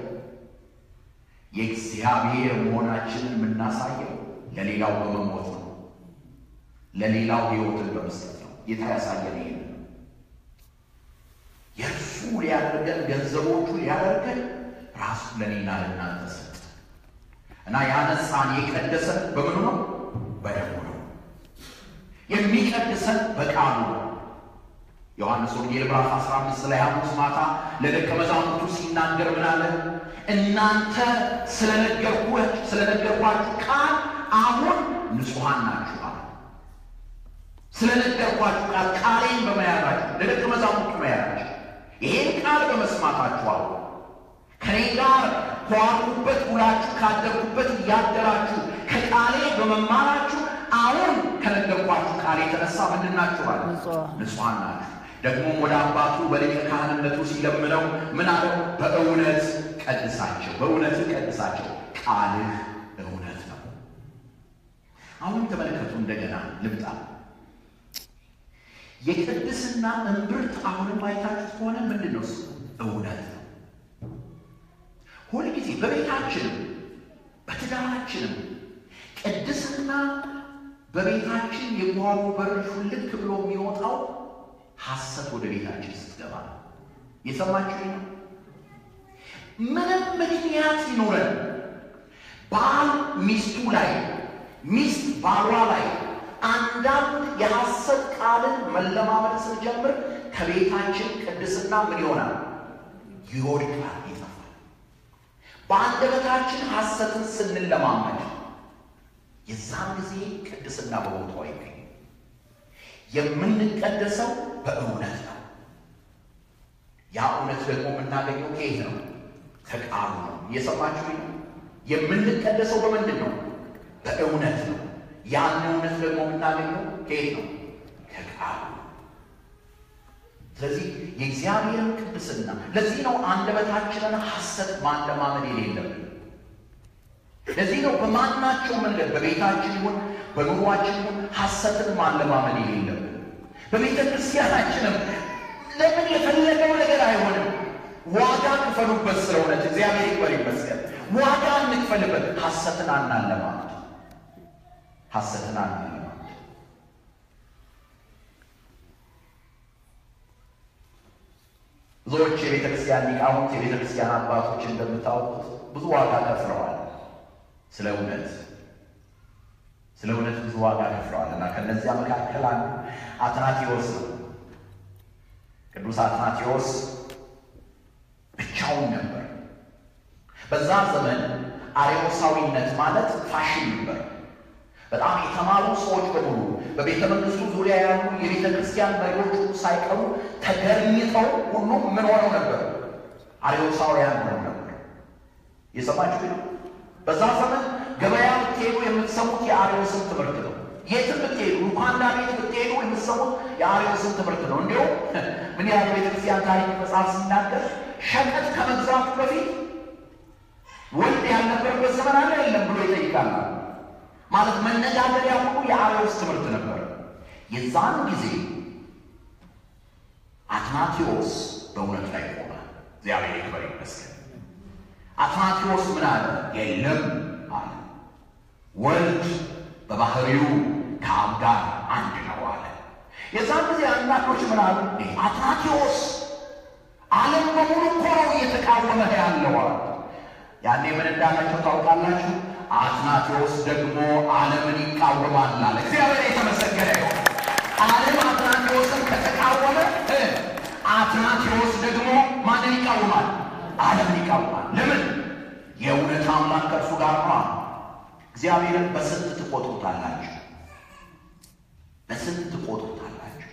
S4: የእግዚአብሔር መሆናችንን የምናሳየው ለሌላው በመሞት ነው። ለሌላው ሕይወትን በመስጠት ነው። ጌታ ያሳየን ይሄ ነው። የእርሱ ሊያደርገን ገንዘቦቹ ሊያደርገን ራሱ ለኔና ለእናንተ ሰጠ እና ያነጻን የቀደሰን በምኑ ነው? በደሙ ነው። የሚቀድሰን በቃሉ ነው። ዮሐንስ ወንጌል ምዕራፍ 15 ላይ ሐሙስ ማታ ለደቀ መዛሙርቱ ሲናገር ምን አለ? እናንተ ስለነገርኳችሁ ስለነገርኳችሁ ቃል አሁን ንጹሐን ናችሁ አለ። ስለነገርኳችሁ ቃል ቃሌን በመያዛችሁ ለደቀ መዛሙርቱ መያዛችሁ ይሄን ቃል በመስማታችሁ አሉ ከኔ ጋር ከዋልኩበት ውላችሁ ካደርኩበት እያደራችሁ ከቃሌ በመማራችሁ አሁን ከነገርኳችሁ ቃል የተነሳ ምንድን ናችሁ አለ?
S5: ንጹሐን።
S4: ንጹሐን ናችሁ። ደግሞም ወደ አባቱ በሊቀ ካህንነቱ ሲለምነው ምን አለው? በእውነት ቀድሳቸው፣ በእውነት ቀድሳቸው፣ ቃልህ እውነት ነው። አሁንም ተመልከቱ፣ እንደገና ልምጣ። የቅድስና እምብርት አሁንም አይታችሁ ከሆነ ምንድን ነው? እሱ እውነት ነው። ሁልጊዜ በቤታችንም በትዳራችንም ቅድስና በቤታችን የጓሮ በር ሹልክ ብሎ የሚወጣው ሐሰት ወደ ቤታችን ስትገባ ነው። የሰማችሁ ነው። ምንም ምክንያት ይኖረን ባል ሚስቱ ላይ ሚስት ባሏ ላይ አንዳንድ የሐሰት ቃልን መለማመድ ስንጀምር ከቤታችን ቅድስና ምን ይሆናል? ይወድቃል፣ ይጠፋል። በአንደበታችን ሐሰትን ስንለማመድ የዛን ጊዜ ቅድስና በቦታው አይገኝም። የምንቀደሰው በእውነት ነው። ያ እውነት ደግሞ የምናገኘው ከየት ነው? ከቃሉ ነው። እየሰማችሁ ነው። የምንቀደሰው በምንድን ነው? በእውነት ነው። ያን እውነት ደግሞ የምናገኘው ከየት ነው? ከቃሉ ነው። ስለዚህ የእግዚአብሔርን ቅድስና ለዚህ ነው አንደበታችንን ሐሰት ማለማመድ የሌለብን። ለዚህ ነው በማናቸው መንገድ በቤታችን ይሁን በኑሯችን ይሁን ሐሰትን ማለማመድ የሌለብን። በቤተ ክርስቲያናችንም ለምን የፈለገው ነገር አይሆንም። ዋጋ ክፈሉበት። ስለ እውነት እግዚአብሔር ይክበር ይመስገን። ዋጋ እንክፈልበት። ሐሰትን አናለማመድ፣ ሐሰትን አናለማመድ። ብዙዎች የቤተ ክርስቲያን ሊቃውንት የቤተ ክርስቲያን አባቶች እንደምታውቁት ብዙ ዋጋ ከፍለዋል ስለ እውነት ስለ እውነት ብዙ ዋጋ ከፍለዋል እና ከነዚያ መካከል አንዱ አትናቴዎስ ነው። ቅዱስ አትናቴዎስ ብቻውን ነበር። በዛ ዘመን አርዮሳዊነት ማለት ፋሽን ነበር። በጣም የተማሩ ሰዎች በሙሉ በቤተ መንግስቱ ዙሪያ ያሉ የቤተ ክርስቲያን መሪዎች ሁሉ ሳይቀሩ ተገርኝተው ሁሉም ምን ሆነው ነበር? አርዮሳውያን ሆነው ነበር። የሰማችሁ ነው። በዛ ዘመን ገበያ ብትሄዱ የምትሰሙት የአርዮስን ትምህርት ነው። የትም ብትሄዱ ሉካንዳ ቤት ብትሄዱ የምትሰሙት የአርዮስን ትምህርት ነው። እንዲሁም ምን ያህል ቤተክርስቲያን ታሪክ መጽሐፍ ሲናገር ሸቀጥ ከመግዛቱ በፊት ወንድ ያልነበረበት ዘመን አለ የለም ብሎ ይጠይቃል። ማለት መነጋገሪያ ሁሉ የአርዮስ ትምህርት ነበር። የዛን ጊዜ አትናቴዎስ በእውነት ላይ ቆመ። እግዚአብሔር ይክበር ይመስገን። አትናቴዎስ ምን አለ? የለም አለ። ወልድ በባህሪው ከአብ ጋር አንድ ነው አለ። የዛን ጊዜ አንዳንዶች ምን አሉ? አትናቴዎስ ዓለም በሙሉ እኮ ነው እየተቃወመህ ያለው አለ። ያኔ ምን እንዳላቸው ታውቃላችሁ? አትናቴዎስ ደግሞ ዓለምን ይቃወማል አለ። እግዚአብሔር የተመሰገነ ይሁን። ዓለም አትናቴዎስን ከተቃወመ እ አትናቴዎስ ደግሞ ማንን ይቃወማል? ዓለምን ይቃወማል። ለምን? የእውነት አምላክ ከእርሱ ጋር ነው። እግዚአብሔርን በስንት ትቆጥሩታላችሁ? በስንት ትቆጥሩታላችሁ?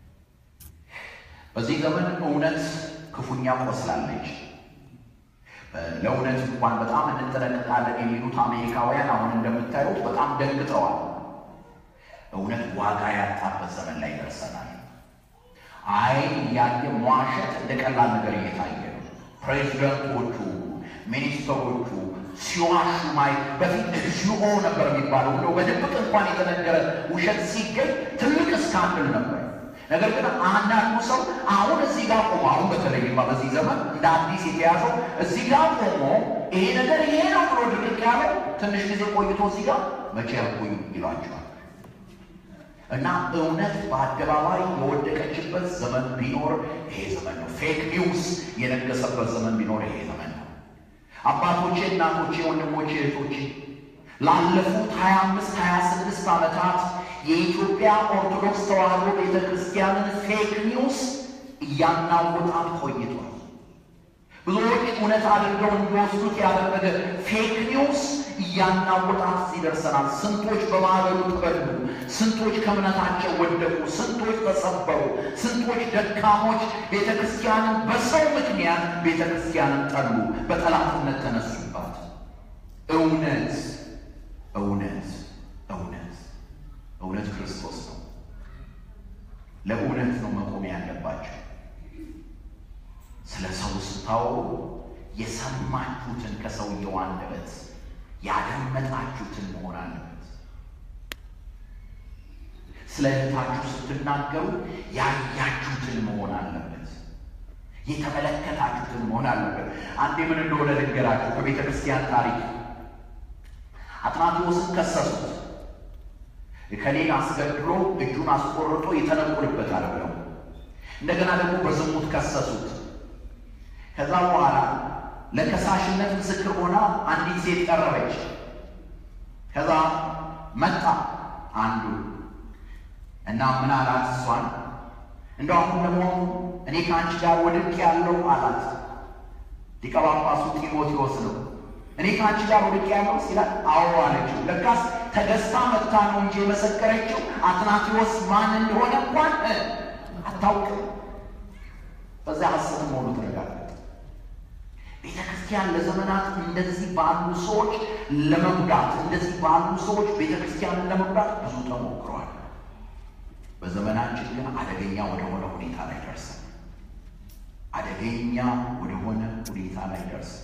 S4: በዚህ ዘመን እውነት ክፉኛ ቆስላለች። ለእውነት እንኳን በጣም እንጠነቀቃለን የሚሉት አሜሪካውያን አሁን እንደምታዩት በጣም ደንግጠዋል። እውነት ዋጋ ያጣበት ዘመን ላይ ደርሰናል። አይን እያየ መዋሸት እንደ ቀላል ነገር እየታየ ነው። ፕሬዚደንቶቹ፣ ሚኒስትሮቹ ሲዋሹ ማየት በፊት እግዚኦ ነበር የሚባለው። እንደው በድብቅ እንኳን የተነገረ ውሸት ሲገኝ ትልቅ ስካንድል ነበር። ነገር ግን አንዳንዱ ሰው አሁን እዚህ ጋር ቆሞ አሁን በተለይማ በዚህ ዘመን እንደ አዲስ የተያዘው እዚህ ጋር ቆሞ ይሄ ነገር ይሄ ነው ብሎ ድርቅ ያለው ትንሽ ጊዜ ቆይቶ እዚህ ጋር መቼ ያልኩኝ ይሏቸዋል። እና እውነት በአደባባይ የወደቀችበት ዘመን ቢኖር ይሄ ዘመን ነው። ፌክ ኒውስ የነገሰበት ዘመን ቢኖር ይሄ ዘመን ነው። አባቶቼ፣ እናቶቼ፣ ወንድሞቼ፣ እህቶቼ ላለፉት ሀያ አምስት ሀያ ስድስት ዓመታት የኢትዮጵያ ኦርቶዶክስ ተዋሕዶ ቤተ ክርስቲያንን ፌክ ኒውስ እያናወጣት ቆይቷል። ብዙዎች እውነት አድርገው እንዲወስዱት ያደረገ ፌክ ኒውስ እያናወጣት እዚህ ደርሰናል። ስንቶች በማዕበሉ ተበሉ፣ ስንቶች ከእምነታቸው ወደቁ፣ ስንቶች ተሰበሩ፣ ስንቶች ደካሞች ቤተ ክርስቲያንን በሰው ምክንያት ቤተ ክርስቲያንን ጠሉ፣ በጠላትነት ተነሱባት። እውነት እውነት እውነት እውነት ክርስቶስ ነው። ለእውነት ነው መቆም ያለባቸው። ስለ ሰው ስታወሩ የሰማችሁትን ከሰውየው አንደበት ያደመጣችሁትን መሆን አለበት። ስለ እህታችሁ ስትናገሩ ያያችሁትን መሆን አለበት። የተመለከታችሁትን መሆን አለበት። አንዴ ምን እንደሆነ ልንገራችሁ። ከቤተ ክርስቲያን ታሪክ አትናቴዎስን ከሰሱት። ከሌን አስገድሎ እጁን አስቆርጦ ይተነቁልበታል ብለው እንደገና ደግሞ በዝሙት ከሰሱት። ከዛ በኋላ ለከሳሽነት ምስክር ሆና አንዲት ሴት ቀረበች። ከዛ መጣ አንዱ እና ምን አላት? እሷን እንደው አሁን ደግሞ እኔ ከአንቺ ጋር ወድቅ ያለው አላት። ሊቀ ጳጳሱ ጢሞቴዎስ ነው። እኔ ከአንቺ ጋር ወድቅ ያለው ሲላት፣ አዎ አለችው። ለካስ ተገዝታ መጥታ ነው እንጂ የመሰከረችው አትናቴዎስ ማን እንደሆነ እንኳን አታውቅም። በዚያ ሐሰት መሆኑ ተረጋገጠ። ቤተ ክርስቲያን ለዘመናት እንደዚህ ባሉ ሰዎች ለመጉዳት እንደዚህ ባሉ ሰዎች ቤተ ክርስቲያንን ለመጉዳት ብዙ ተሞክረዋል። በዘመናችን ግን አደገኛ ወደሆነ ሁኔታ ላይ ደርሰን አደገኛ ወደሆነ ሁኔታ ላይ ደርሰን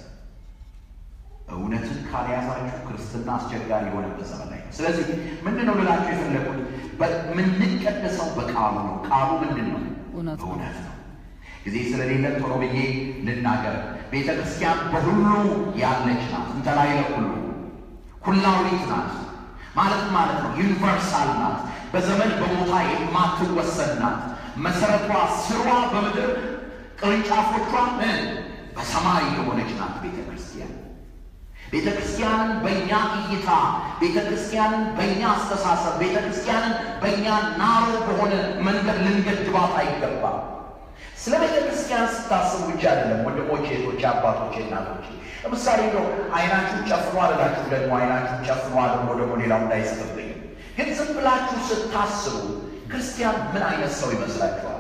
S4: እውነትን ካልያዛችሁ ክርስትና አስቸጋሪ የሆነበት ዘመን ላይ ነው። ስለዚህ ምንድን ነው ልላችሁ የፈለጉት የምንቀደሰው በቃሉ ነው። ቃሉ ምንድን ነው?
S5: እውነት ነው።
S4: እውነት ነው። ጊዜ ስለሌለን ቶሎ ብዬ ልናገር። ቤተ ክርስቲያን በሁሉ ያለች ናት። እንተላይ ለሁሉ ኩላዊት ናት ማለት ማለት ነው። ዩኒቨርሳል ናት። በዘመን በቦታ የማትወሰን ናት። መሰረቷ ስሯ በምድር ቅርንጫፎቿ ምን በሰማይ የሆነች ናት ቤተ ክርስቲያን። ቤተ ክርስቲያንን በእኛ እይታ፣ ቤተ ክርስቲያንን በእኛ አስተሳሰብ፣ ቤተ ክርስቲያንን በእኛ ናሮ በሆነ መንገድ ልንገድባት አይገባም። ስለ ቤተ ክርስቲያን ስታስቡ ብቻ አይደለም ወንድሞቼ፣ እህቶቼ፣ አባቶቼ፣ እናቶቼ። ለምሳሌ ነው አይናችሁን ጨፍኖ አልላችሁ ደግሞ አይናችሁን ጨፍኖ አድርጎ ደግሞ ሌላው እንዳይስብብኝ። ግን ዝም ብላችሁ ስታስቡ ክርስቲያን ምን አይነት ሰው ይመስላችኋል?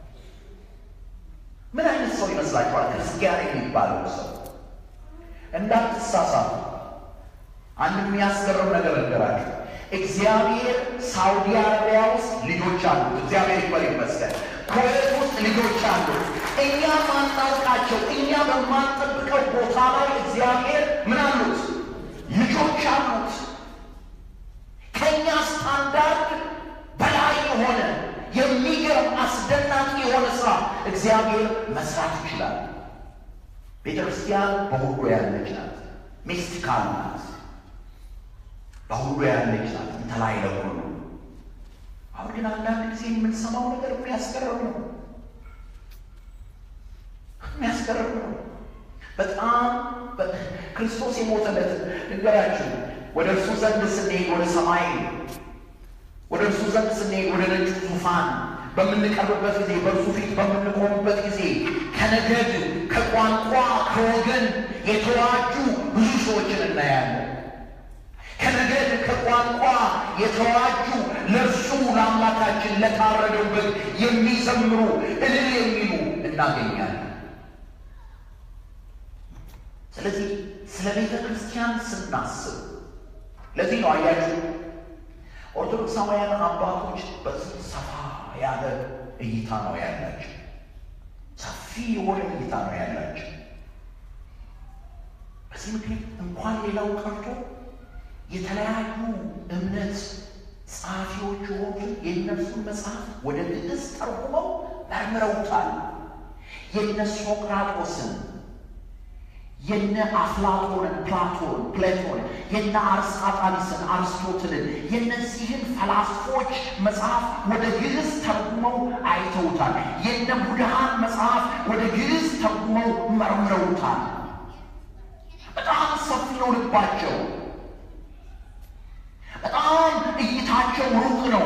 S4: ምን አይነት ሰው ይመስላችኋል? ክርስቲያን የሚባለው ሰው እንዳትሳሳቱ። አንድ የሚያስገርም ነገር ነገራችሁ። እግዚአብሔር ሳውዲ አረቢያ ውስጥ ልጆች አሉት። እግዚአብሔር ይክበር ይመስገን። ኩዌት ውስጥ ልጆች አሉት። እኛ ማናውቃቸው እኛ በማንጠብቀው ቦታ ላይ እግዚአብሔር ምን አሉት? ልጆች አሉት። ከእኛ ስታንዳርድ በላይ የሆነ የሚገርም አስደናቂ የሆነ ስራ እግዚአብሔር መስራት ይችላል። ቤተ ክርስቲያን በሁሉ ያለች ናት። ሚስቲካል ናት። በሁሉ ያለች ናት። እንተላይ ለሁሉ አሁን ግን አንዳንድ ጊዜ የምንሰማው ነገር የሚያስገርም ነው። የሚያስገርም ነው። በጣም ክርስቶስ የሞተለት ንገራችሁ። ወደ እርሱ ዘንድ ስንሄድ ወደ ሰማይ ወደ እርሱ ዘንድ ስንሄድ ወደ ነጩ ዙፋን በምንቀርብበት ጊዜ በእርሱ ፊት በምንቆምበት ጊዜ ከነገድ፣ ከቋንቋ፣ ከወገን የተዋጁ ብዙ ሰዎችን እናያለን። ከነገድ ከቋንቋ የተዋጁ ለእርሱ ለአምላካችን ለታረደው በግ የሚዘምሩ እልል የሚሉ እናገኛለን። ስለዚህ ስለ ቤተ ክርስቲያን ስናስብ ለዚህ ነው አያችሁ ኦርቶዶክሳውያን አባቶች በዚህ ሰፋ ያለ እይታ ነው ያላቸው። ሰፊ የሆነ እይታ ነው ያላቸው። በዚህ ምክንያት እንኳን ሌላው ቀርቶ የተለያዩ እምነት ጸሐፊዎች የሆኑትን የእነርሱን መጽሐፍ ወደ ግዕዝ ተርጉመው መርምረውታል። የነ ሶቅራጦስን የነ አፍላጦንን ፕላቶን ፕሌቶን የነ አርስጣጣሊስን አርስቶትልን የነዚህን ፈላስፎች መጽሐፍ ወደ ግዕዝ ተርጉመው አይተውታል። የነ ቡድሃን መጽሐፍ ወደ ግዕዝ ተርጉመው መርምረውታል። በጣም ሰፊ ነው ልባቸው። በጣም እይታቸው ሩቅ ነው።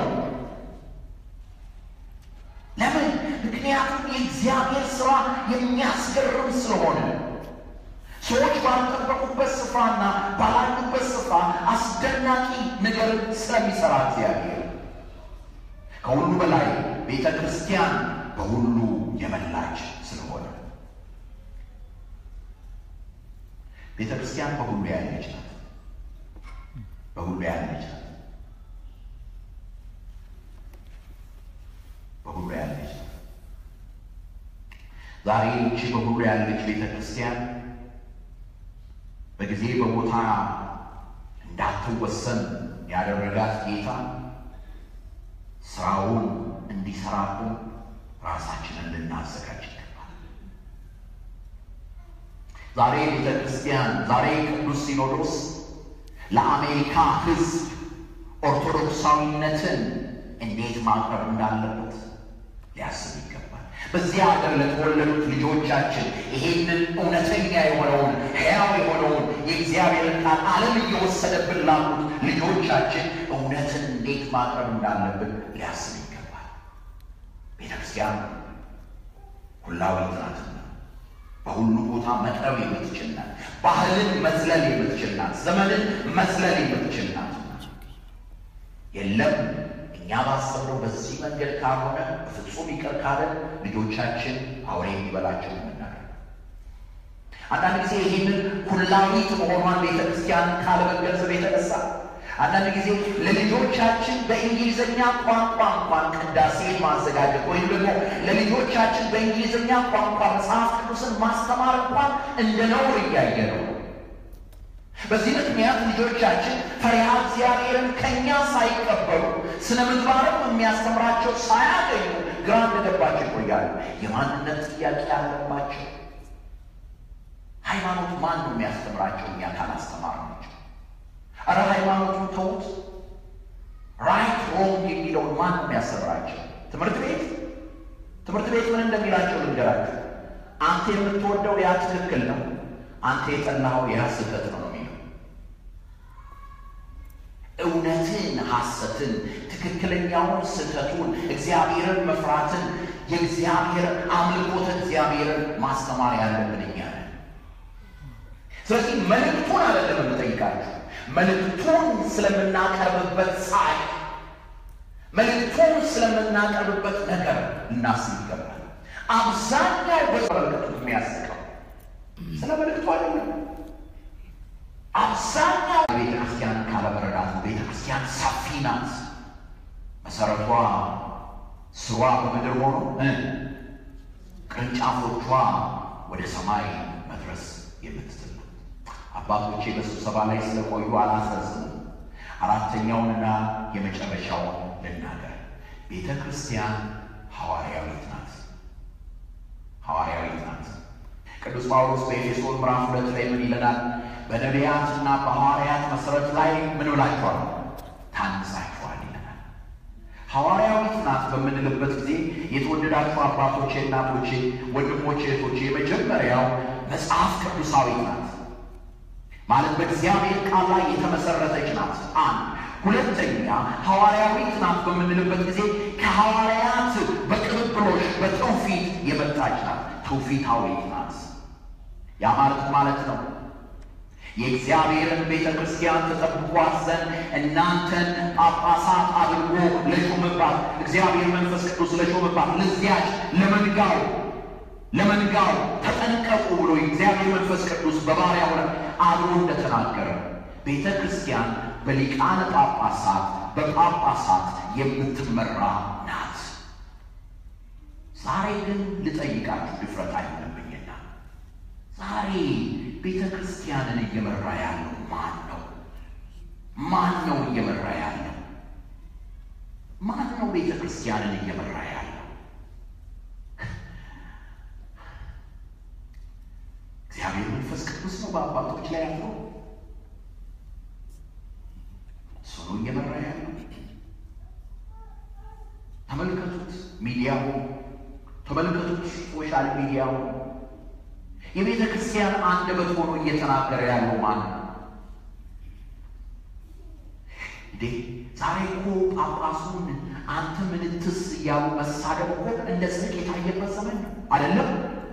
S4: ለምን? ምክንያቱም የእግዚአብሔር ሥራ የሚያስገርም ስለሆነ ሰዎች ባልጠበቁበት ስፍራና ባላሉበት ስፍራ አስደናቂ ነገር ስለሚሰራ እግዚአብሔር ከሁሉ በላይ ቤተ ክርስቲያን በሁሉ የመላች ስለሆነ ቤተ ክርስቲያን በሁሉ ያለች ናት። በሁሉ ያለች ናት። በሁሉ ያለች ናት። ዛሬ ይቺ በሁሉ ያለች ቤተ ክርስቲያን በጊዜ በቦታ እንዳትወሰን ያደረጋት ጌታ ስራውን እንዲሰራብን ራሳችንን ልናዘጋጅ ይገባል። ዛሬ ቤተ ክርስቲያን ዛሬ ቅዱስ ሲኖዶስ ለአሜሪካ ሕዝብ ኦርቶዶክሳዊነትን እንዴት ማቅረብ እንዳለበት ሊያስብ ይገባል። በዚህ ሀገር ለተወለዱት ልጆቻችን ይሄንን እውነተኛ የሆነውን ሕያው የሆነውን የእግዚአብሔርን ቃል ዓለም እየወሰደብን ላሉት ልጆቻችን እውነትን እንዴት ማቅረብ እንዳለብን ሊያስብ ይገባል። ቤተ ክርስቲያን ሁላዊት ናትና በሁሉ ቦታ መቅረብ የምትችል ናት። ባህልን መዝለል የምትችል ናት። ዘመንን መዝለል የምትችል ናት። የለም እኛ ባሰብነው በዚህ መንገድ ካልሆነ በፍጹም ይቅር ካለን ልጆቻችን አውሬ የሚበላቸው የምናደርግ። አንዳንድ ጊዜ ይህንን ኩላዊት መሆኗን ቤተ ክርስቲያንን ካለመገንዘብ የተነሳ አንዳንድ ጊዜ ለልጆቻችን በእንግሊዝኛ ቋንቋ እንኳን ቅዳሴ ማዘጋጀት ወይም ደግሞ ለልጆቻችን በእንግሊዝኛ ቋንቋ መጽሐፍ ቅዱስን ማስተማር እንኳን እንደ ነውር እያየ ነው። በዚህ ምክንያት ልጆቻችን ፈሪሃ እግዚአብሔርን ከእኛ ሳይቀበሉ ስነ ምግባርም የሚያስተምራቸው ሳያገኙ ግራ እንደገባቸው ይቆያሉ። የማንነት ጥያቄ ያለባቸው ሃይማኖት ማን ነው የሚያስተምራቸው? እኛ ካላስተማር ናቸው። አረ ሃይማኖቱን ተዉት። ራይት ሮንግ የሚለውን ማን ነው የሚያስተምራቸው? ትምህርት ቤት ትምህርት ቤት ምን እንደሚላቸው ልንገራቸው። አንተ የምትወደው ያ ትክክል ነው፣ አንተ የጠላኸው ያ ስህተት ነው የሚለው እውነትን፣ ሐሰትን፣ ትክክለኛውን፣ ስህተቱን፣ እግዚአብሔርን መፍራትን፣ የእግዚአብሔር አምልኮተ እግዚአብሔርን ማስተማር ያለብን እኛ ነን። ስለዚህ መልእክቱን አይደለም የምጠይቃችሁ መልእክቱን ስለምናቀርብበት ሳይ መልእክቱን ስለምናቀርብበት ነገር እናስብ ይገባል። አብዛኛው በመልእክቱ የሚያስቀው ስለ መልእክቱ አይደለም። አብዛኛው ቤተ ክርስቲያን ካለመረዳት ቤተ ክርስቲያን ሰፊ ናት። መሰረቷ ስሯ በምድር ሆኖ ቅርንጫፎቿ ወደ ሰማይ መድረስ የምትችል ነው። አባቶቼ በስብሰባ ላይ ስለቆዩ አላስረዝም። አራተኛውንና የመጨረሻውን ልናገር። ቤተ ክርስቲያን ሐዋርያዊት ናት። ሐዋርያዊት ናት። ቅዱስ ጳውሎስ በኤፌሶን ምዕራፍ ሁለት ላይ ምን ይለናል? በነቢያትና በሐዋርያት መሰረት ላይ ምን ብላችኋል? ታንጻችኋል ይለናል። ሐዋርያዊት ናት ናት በምንልበት ጊዜ የተወደዳችሁ አባቶቼ፣ እናቶቼ፣ ወንድሞቼ፣ እህቶቼ የመጀመሪያው መጽሐፍ ቅዱሳዊት ናት ማለት በእግዚአብሔር ቃል ላይ የተመሰረተች ናት። አንድ ሁለተኛ ሐዋርያዊት ናት በምንልበት ጊዜ ከሐዋርያት በቅብብሎሽ በትውፊት የመጣች ናት። ትውፊታዊት ናት። ያ ማለት ማለት ነው የእግዚአብሔርን ቤተ ክርስቲያን ተጠብቋት ዘንድ እናንተን ጳጳሳት አድርጎ ለሾመባት እግዚአብሔር መንፈስ ቅዱስ ለሾመባት ለዚያች ለመንጋው ለመንጋው ተጠንቀቁ ብሎ የእግዚአብሔር መንፈስ ቅዱስ በባሪያው ላይ አድሮ እንደተናገረ ቤተ ክርስቲያን በሊቃነ ጳጳሳት በጳጳሳት የምትመራ ናት። ዛሬ ግን ልጠይቃችሁ ድፍረት አይሆንብኝና ዛሬ ቤተ ክርስቲያንን እየመራ ያለው ማን ነው? ማን ነው እየመራ ያለው? ማን ነው ቤተ ክርስቲያንን እየመራ ያለው? እግዚአብሔር መንፈስ ቅዱስ ነው በአባቶች ላይ ያለው። እሱ ነው እየመራ ያለው። ተመልከቱት ሚዲያው፣ ተመልከቱት ሶሻል ሚዲያው የቤተ ክርስቲያን አንደበት ሆኖ እየተናገረ ያለው ማን ነው እንዴ? ዛሬ እኮ ጳጳሱን አንተ ምንትስ እያሉ መሳደብ እኮ እንደ ጽድቅ የታየበት ዘመን ነው አይደለም?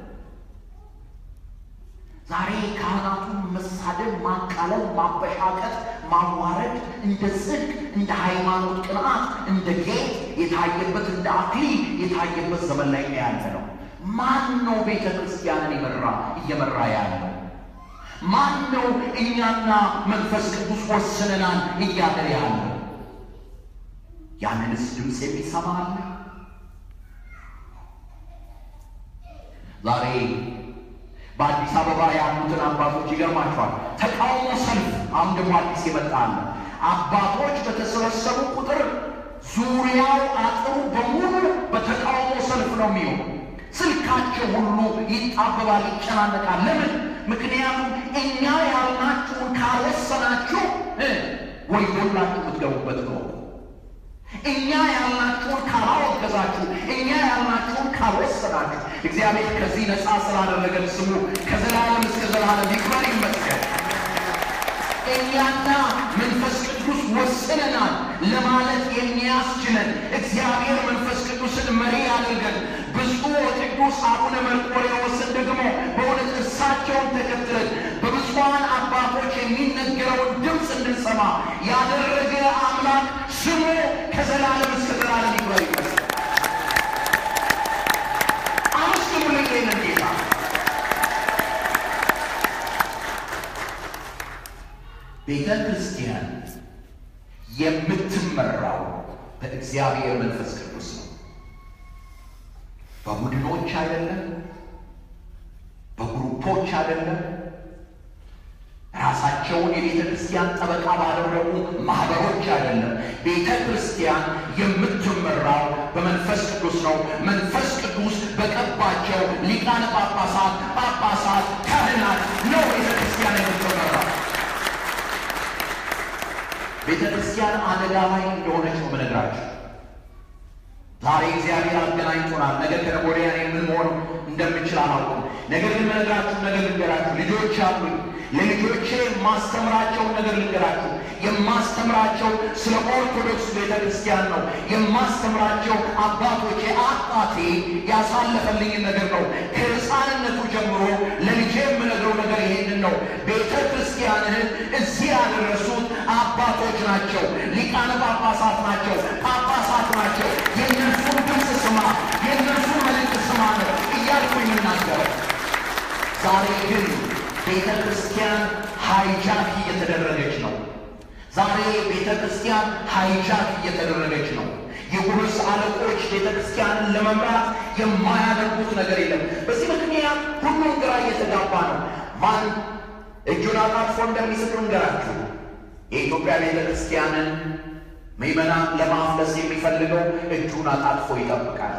S4: ዛሬ ካህናቱን መሳደብ፣ ማቃለል፣ ማበሻቀጥ፣ ማዋረድ እንደ ጽድቅ፣ እንደ ሃይማኖት ቅንዓት፣ እንደ ጌጥ የታየበት እንደ አክሊል የታየበት ዘመን ላይ ያለ ነው። ማን ነው ቤተ ክርስቲያንን የመራ እየመራ ያለው? ማን ነው እኛና መንፈስ ቅዱስ ወስነናል እያለ ያለው? ያንንስ ድምፅ የሚሰማ አለ? ዛሬ በአዲስ አበባ ያሉትን አባቶች ይገርማቸዋል። ተቃውሞ ሰልፍ አሁን ደግሞ አዲስ የመጣ አለ። አባቶች በተሰበሰቡ ቁጥር ዙሪያው አጥሩ በሙሉ በተቃውሞ ሰልፍ ነው የሚሆኑ ስልካቸው ሁሉ ይጣበባል፣ ይጨናነቃል። ለምን? ምክንያቱም እኛ ያልናችሁን ካልወሰናችሁ ወዮላችሁ የምትገቡበት ነው። እኛ ያልናችሁን ካላወገዛችሁ፣ እኛ ያልናችሁን ካልወሰናችሁ፣ እግዚአብሔር ከዚህ ነፃ ስላደረገን ስሙ ከዘላለም እስከ ዘላለም ይክበር ይመስገን። እኛና መንፈስ ቅዱስ ወስነናል ለማለት የሚያስችለን እግዚአብሔር መንፈስ ቅዱስን መሪ አድርገን ብፁዕ ወቅዱስ አቡነ መርቆሬዎስን ደግሞ በእውነት እሳቸውን ተከትለን በብፁዓን አባቶች የሚነገረውን ድምፅ እንድንሰማ ያደረገ አምላክ ስሙ ከዘላለም እስከ ዘላለም ይክበር ይመስገን። አመስግኑልኝ ይህንን ጌታ። ቤተ ክርስቲያን የምትመራው በእግዚአብሔር መንፈስ ቅዱስ ነው። በቡድኖች አይደለም፣ በግሩፖች አይደለም፣ ራሳቸውን የቤተ ክርስቲያን ጠበቃ ባደረጉ ማህበሮች አይደለም። ቤተ ክርስቲያን የምትመራው በመንፈስ ቅዱስ ነው። መንፈስ ቅዱስ በቀባቸው ሊቃነ ጳጳሳት፣ ጳጳሳት፣ ካህናት ነው ቤተ ክርስቲያን የምትመራው። ቤተ ክርስቲያን አደጋ ላይ እንደሆነች ነው የምነግራችሁ። ዛሬ እግዚአብሔር አገናኝቶናል። ነገ ከነገ ወዲያ እኔ ምን መሆን እንደምችል አላውቅም። ነገር ግን የምነግራችሁ ነገር ልንገራችሁ። ልጆች አሉኝ። ለልጆቼ የማስተምራቸውን ነገር ልንገራችሁ። የማስተምራቸው ስለ ኦርቶዶክስ ቤተ ክርስቲያን ነው። የማስተምራቸው አባቶቼ አባቴ ያሳለፈልኝን ነገር ነው። ከሕፃንነቱ ጀምሮ ለልጄ የምነግረው ነገር ይሄንን ነው። ቤተ ክርስቲያንህን እዚህ ያደረሱት አባቶች ናቸው። ሊቃነ ጳጳሳት ናቸው። ጳጳሳት ናቸው። የእነርሱን ድምፅ ስማ፣ የእነርሱን መልእክት ስማ ነው እያልኩ የምናገረው። ዛሬ ግን ቤተ ክርስቲያን ሃይጃክ እየተደረገች ነው። ዛሬ ቤተ ክርስቲያን ሃይጃክ እየተደረገች ነው። የጉርስ አለቆች ቤተ ክርስቲያንን ለመምራት የማያደርጉት ነገር የለም። በዚህ ምክንያት ሁሉም ግራ እየተጋባ ነው። ማን እጁን አጣጥፎ እንደሚስቅ እንገራችሁ። የኢትዮጵያ ቤተ ክርስቲያንን ምዕመናን ለማፍለስ የሚፈልገው እጁን አጣጥፎ ይጠብቃል።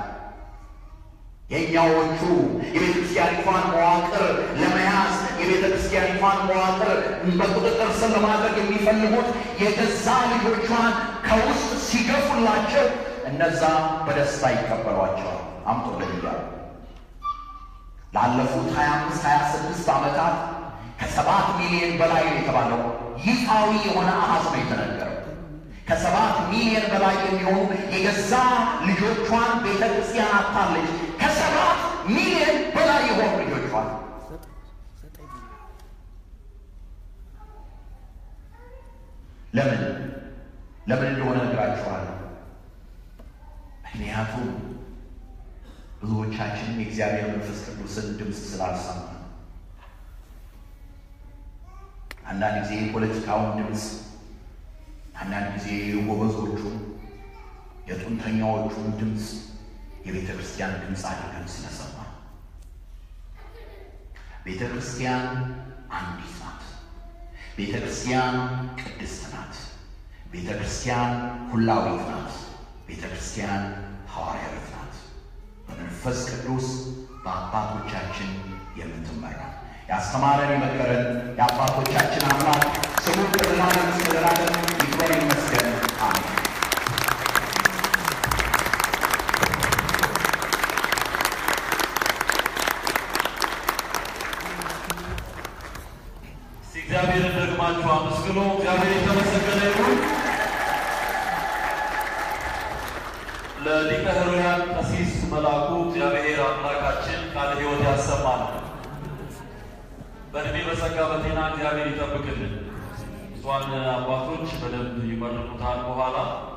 S4: የእኛዎቹ የቤተ ክርስቲያኒቷን መዋቅር ለመያዝ የቤተ ክርስቲያኒቷን መዋቅር በቁጥጥር ስር ለማድረግ የሚፈልጉት የገዛ ልጆቿን ከውስጥ ሲገፉላቸው እነዛ በደስታ ይቀበሏቸዋል። አምጦልኝ እያሉ ላለፉት 25 26 ዓመታት ከሰባት ሚሊዮን በላይ ነው የተባለው ይፋዊ የሆነ አሃዝ ነው የተነገረው። ከሰባት ሚሊዮን በላይ የሚሆኑ የገዛ ልጆቿን ቤተ ክርስቲያን አታለች። ከሰባት ሚሊዮን በላይ የሆኑ ልጆቿን ለምን ለምን እንደሆነ እነግራችኋለሁ። ምክንያቱም ብዙዎቻችን የእግዚአብሔር መንፈስ ቅዱስን ድምፅ ስላልሰማ አንዳንድ ጊዜ የፖለቲካውን ድምፅ፣ አንዳንድ ጊዜ የጎበዞቹን የጡንተኛዎቹን ድምፅ የቤተ ክርስቲያን ድምፅ አድርገን ስለሰማ ቤተ ክርስቲያን አንዲት ናት። ቤተ ክርስቲያን ቅድስት ናት። ቤተ ክርስቲያን ሁላዊት ናት። ቤተ ክርስቲያን ሐዋርያዊት ናት። በመንፈስ ቅዱስ በአባቶቻችን የምትመራ ያስተማረን የመከረን የአባቶቻችን አምላክ ስሙ ለዘላለም እስከ ዘላለም ይክበር ይመስገን። አሜን።
S2: እስቲ እግዚአብሔርን ደግማችሁ አመስግኑ። እግዚአብሔር የተመሰገነ ይሁን። ለሊቀ ኅሩያን ቀሲስ መላኩ እግዚአብሔር አምላካችን ቃለ ሕይወት ያሰማል። በእድሜ በጸጋ በጤና እግዚአብሔር ይጠብቅልን። ብፁዓን አባቶች በደንብ ይመርቁታል በኋላ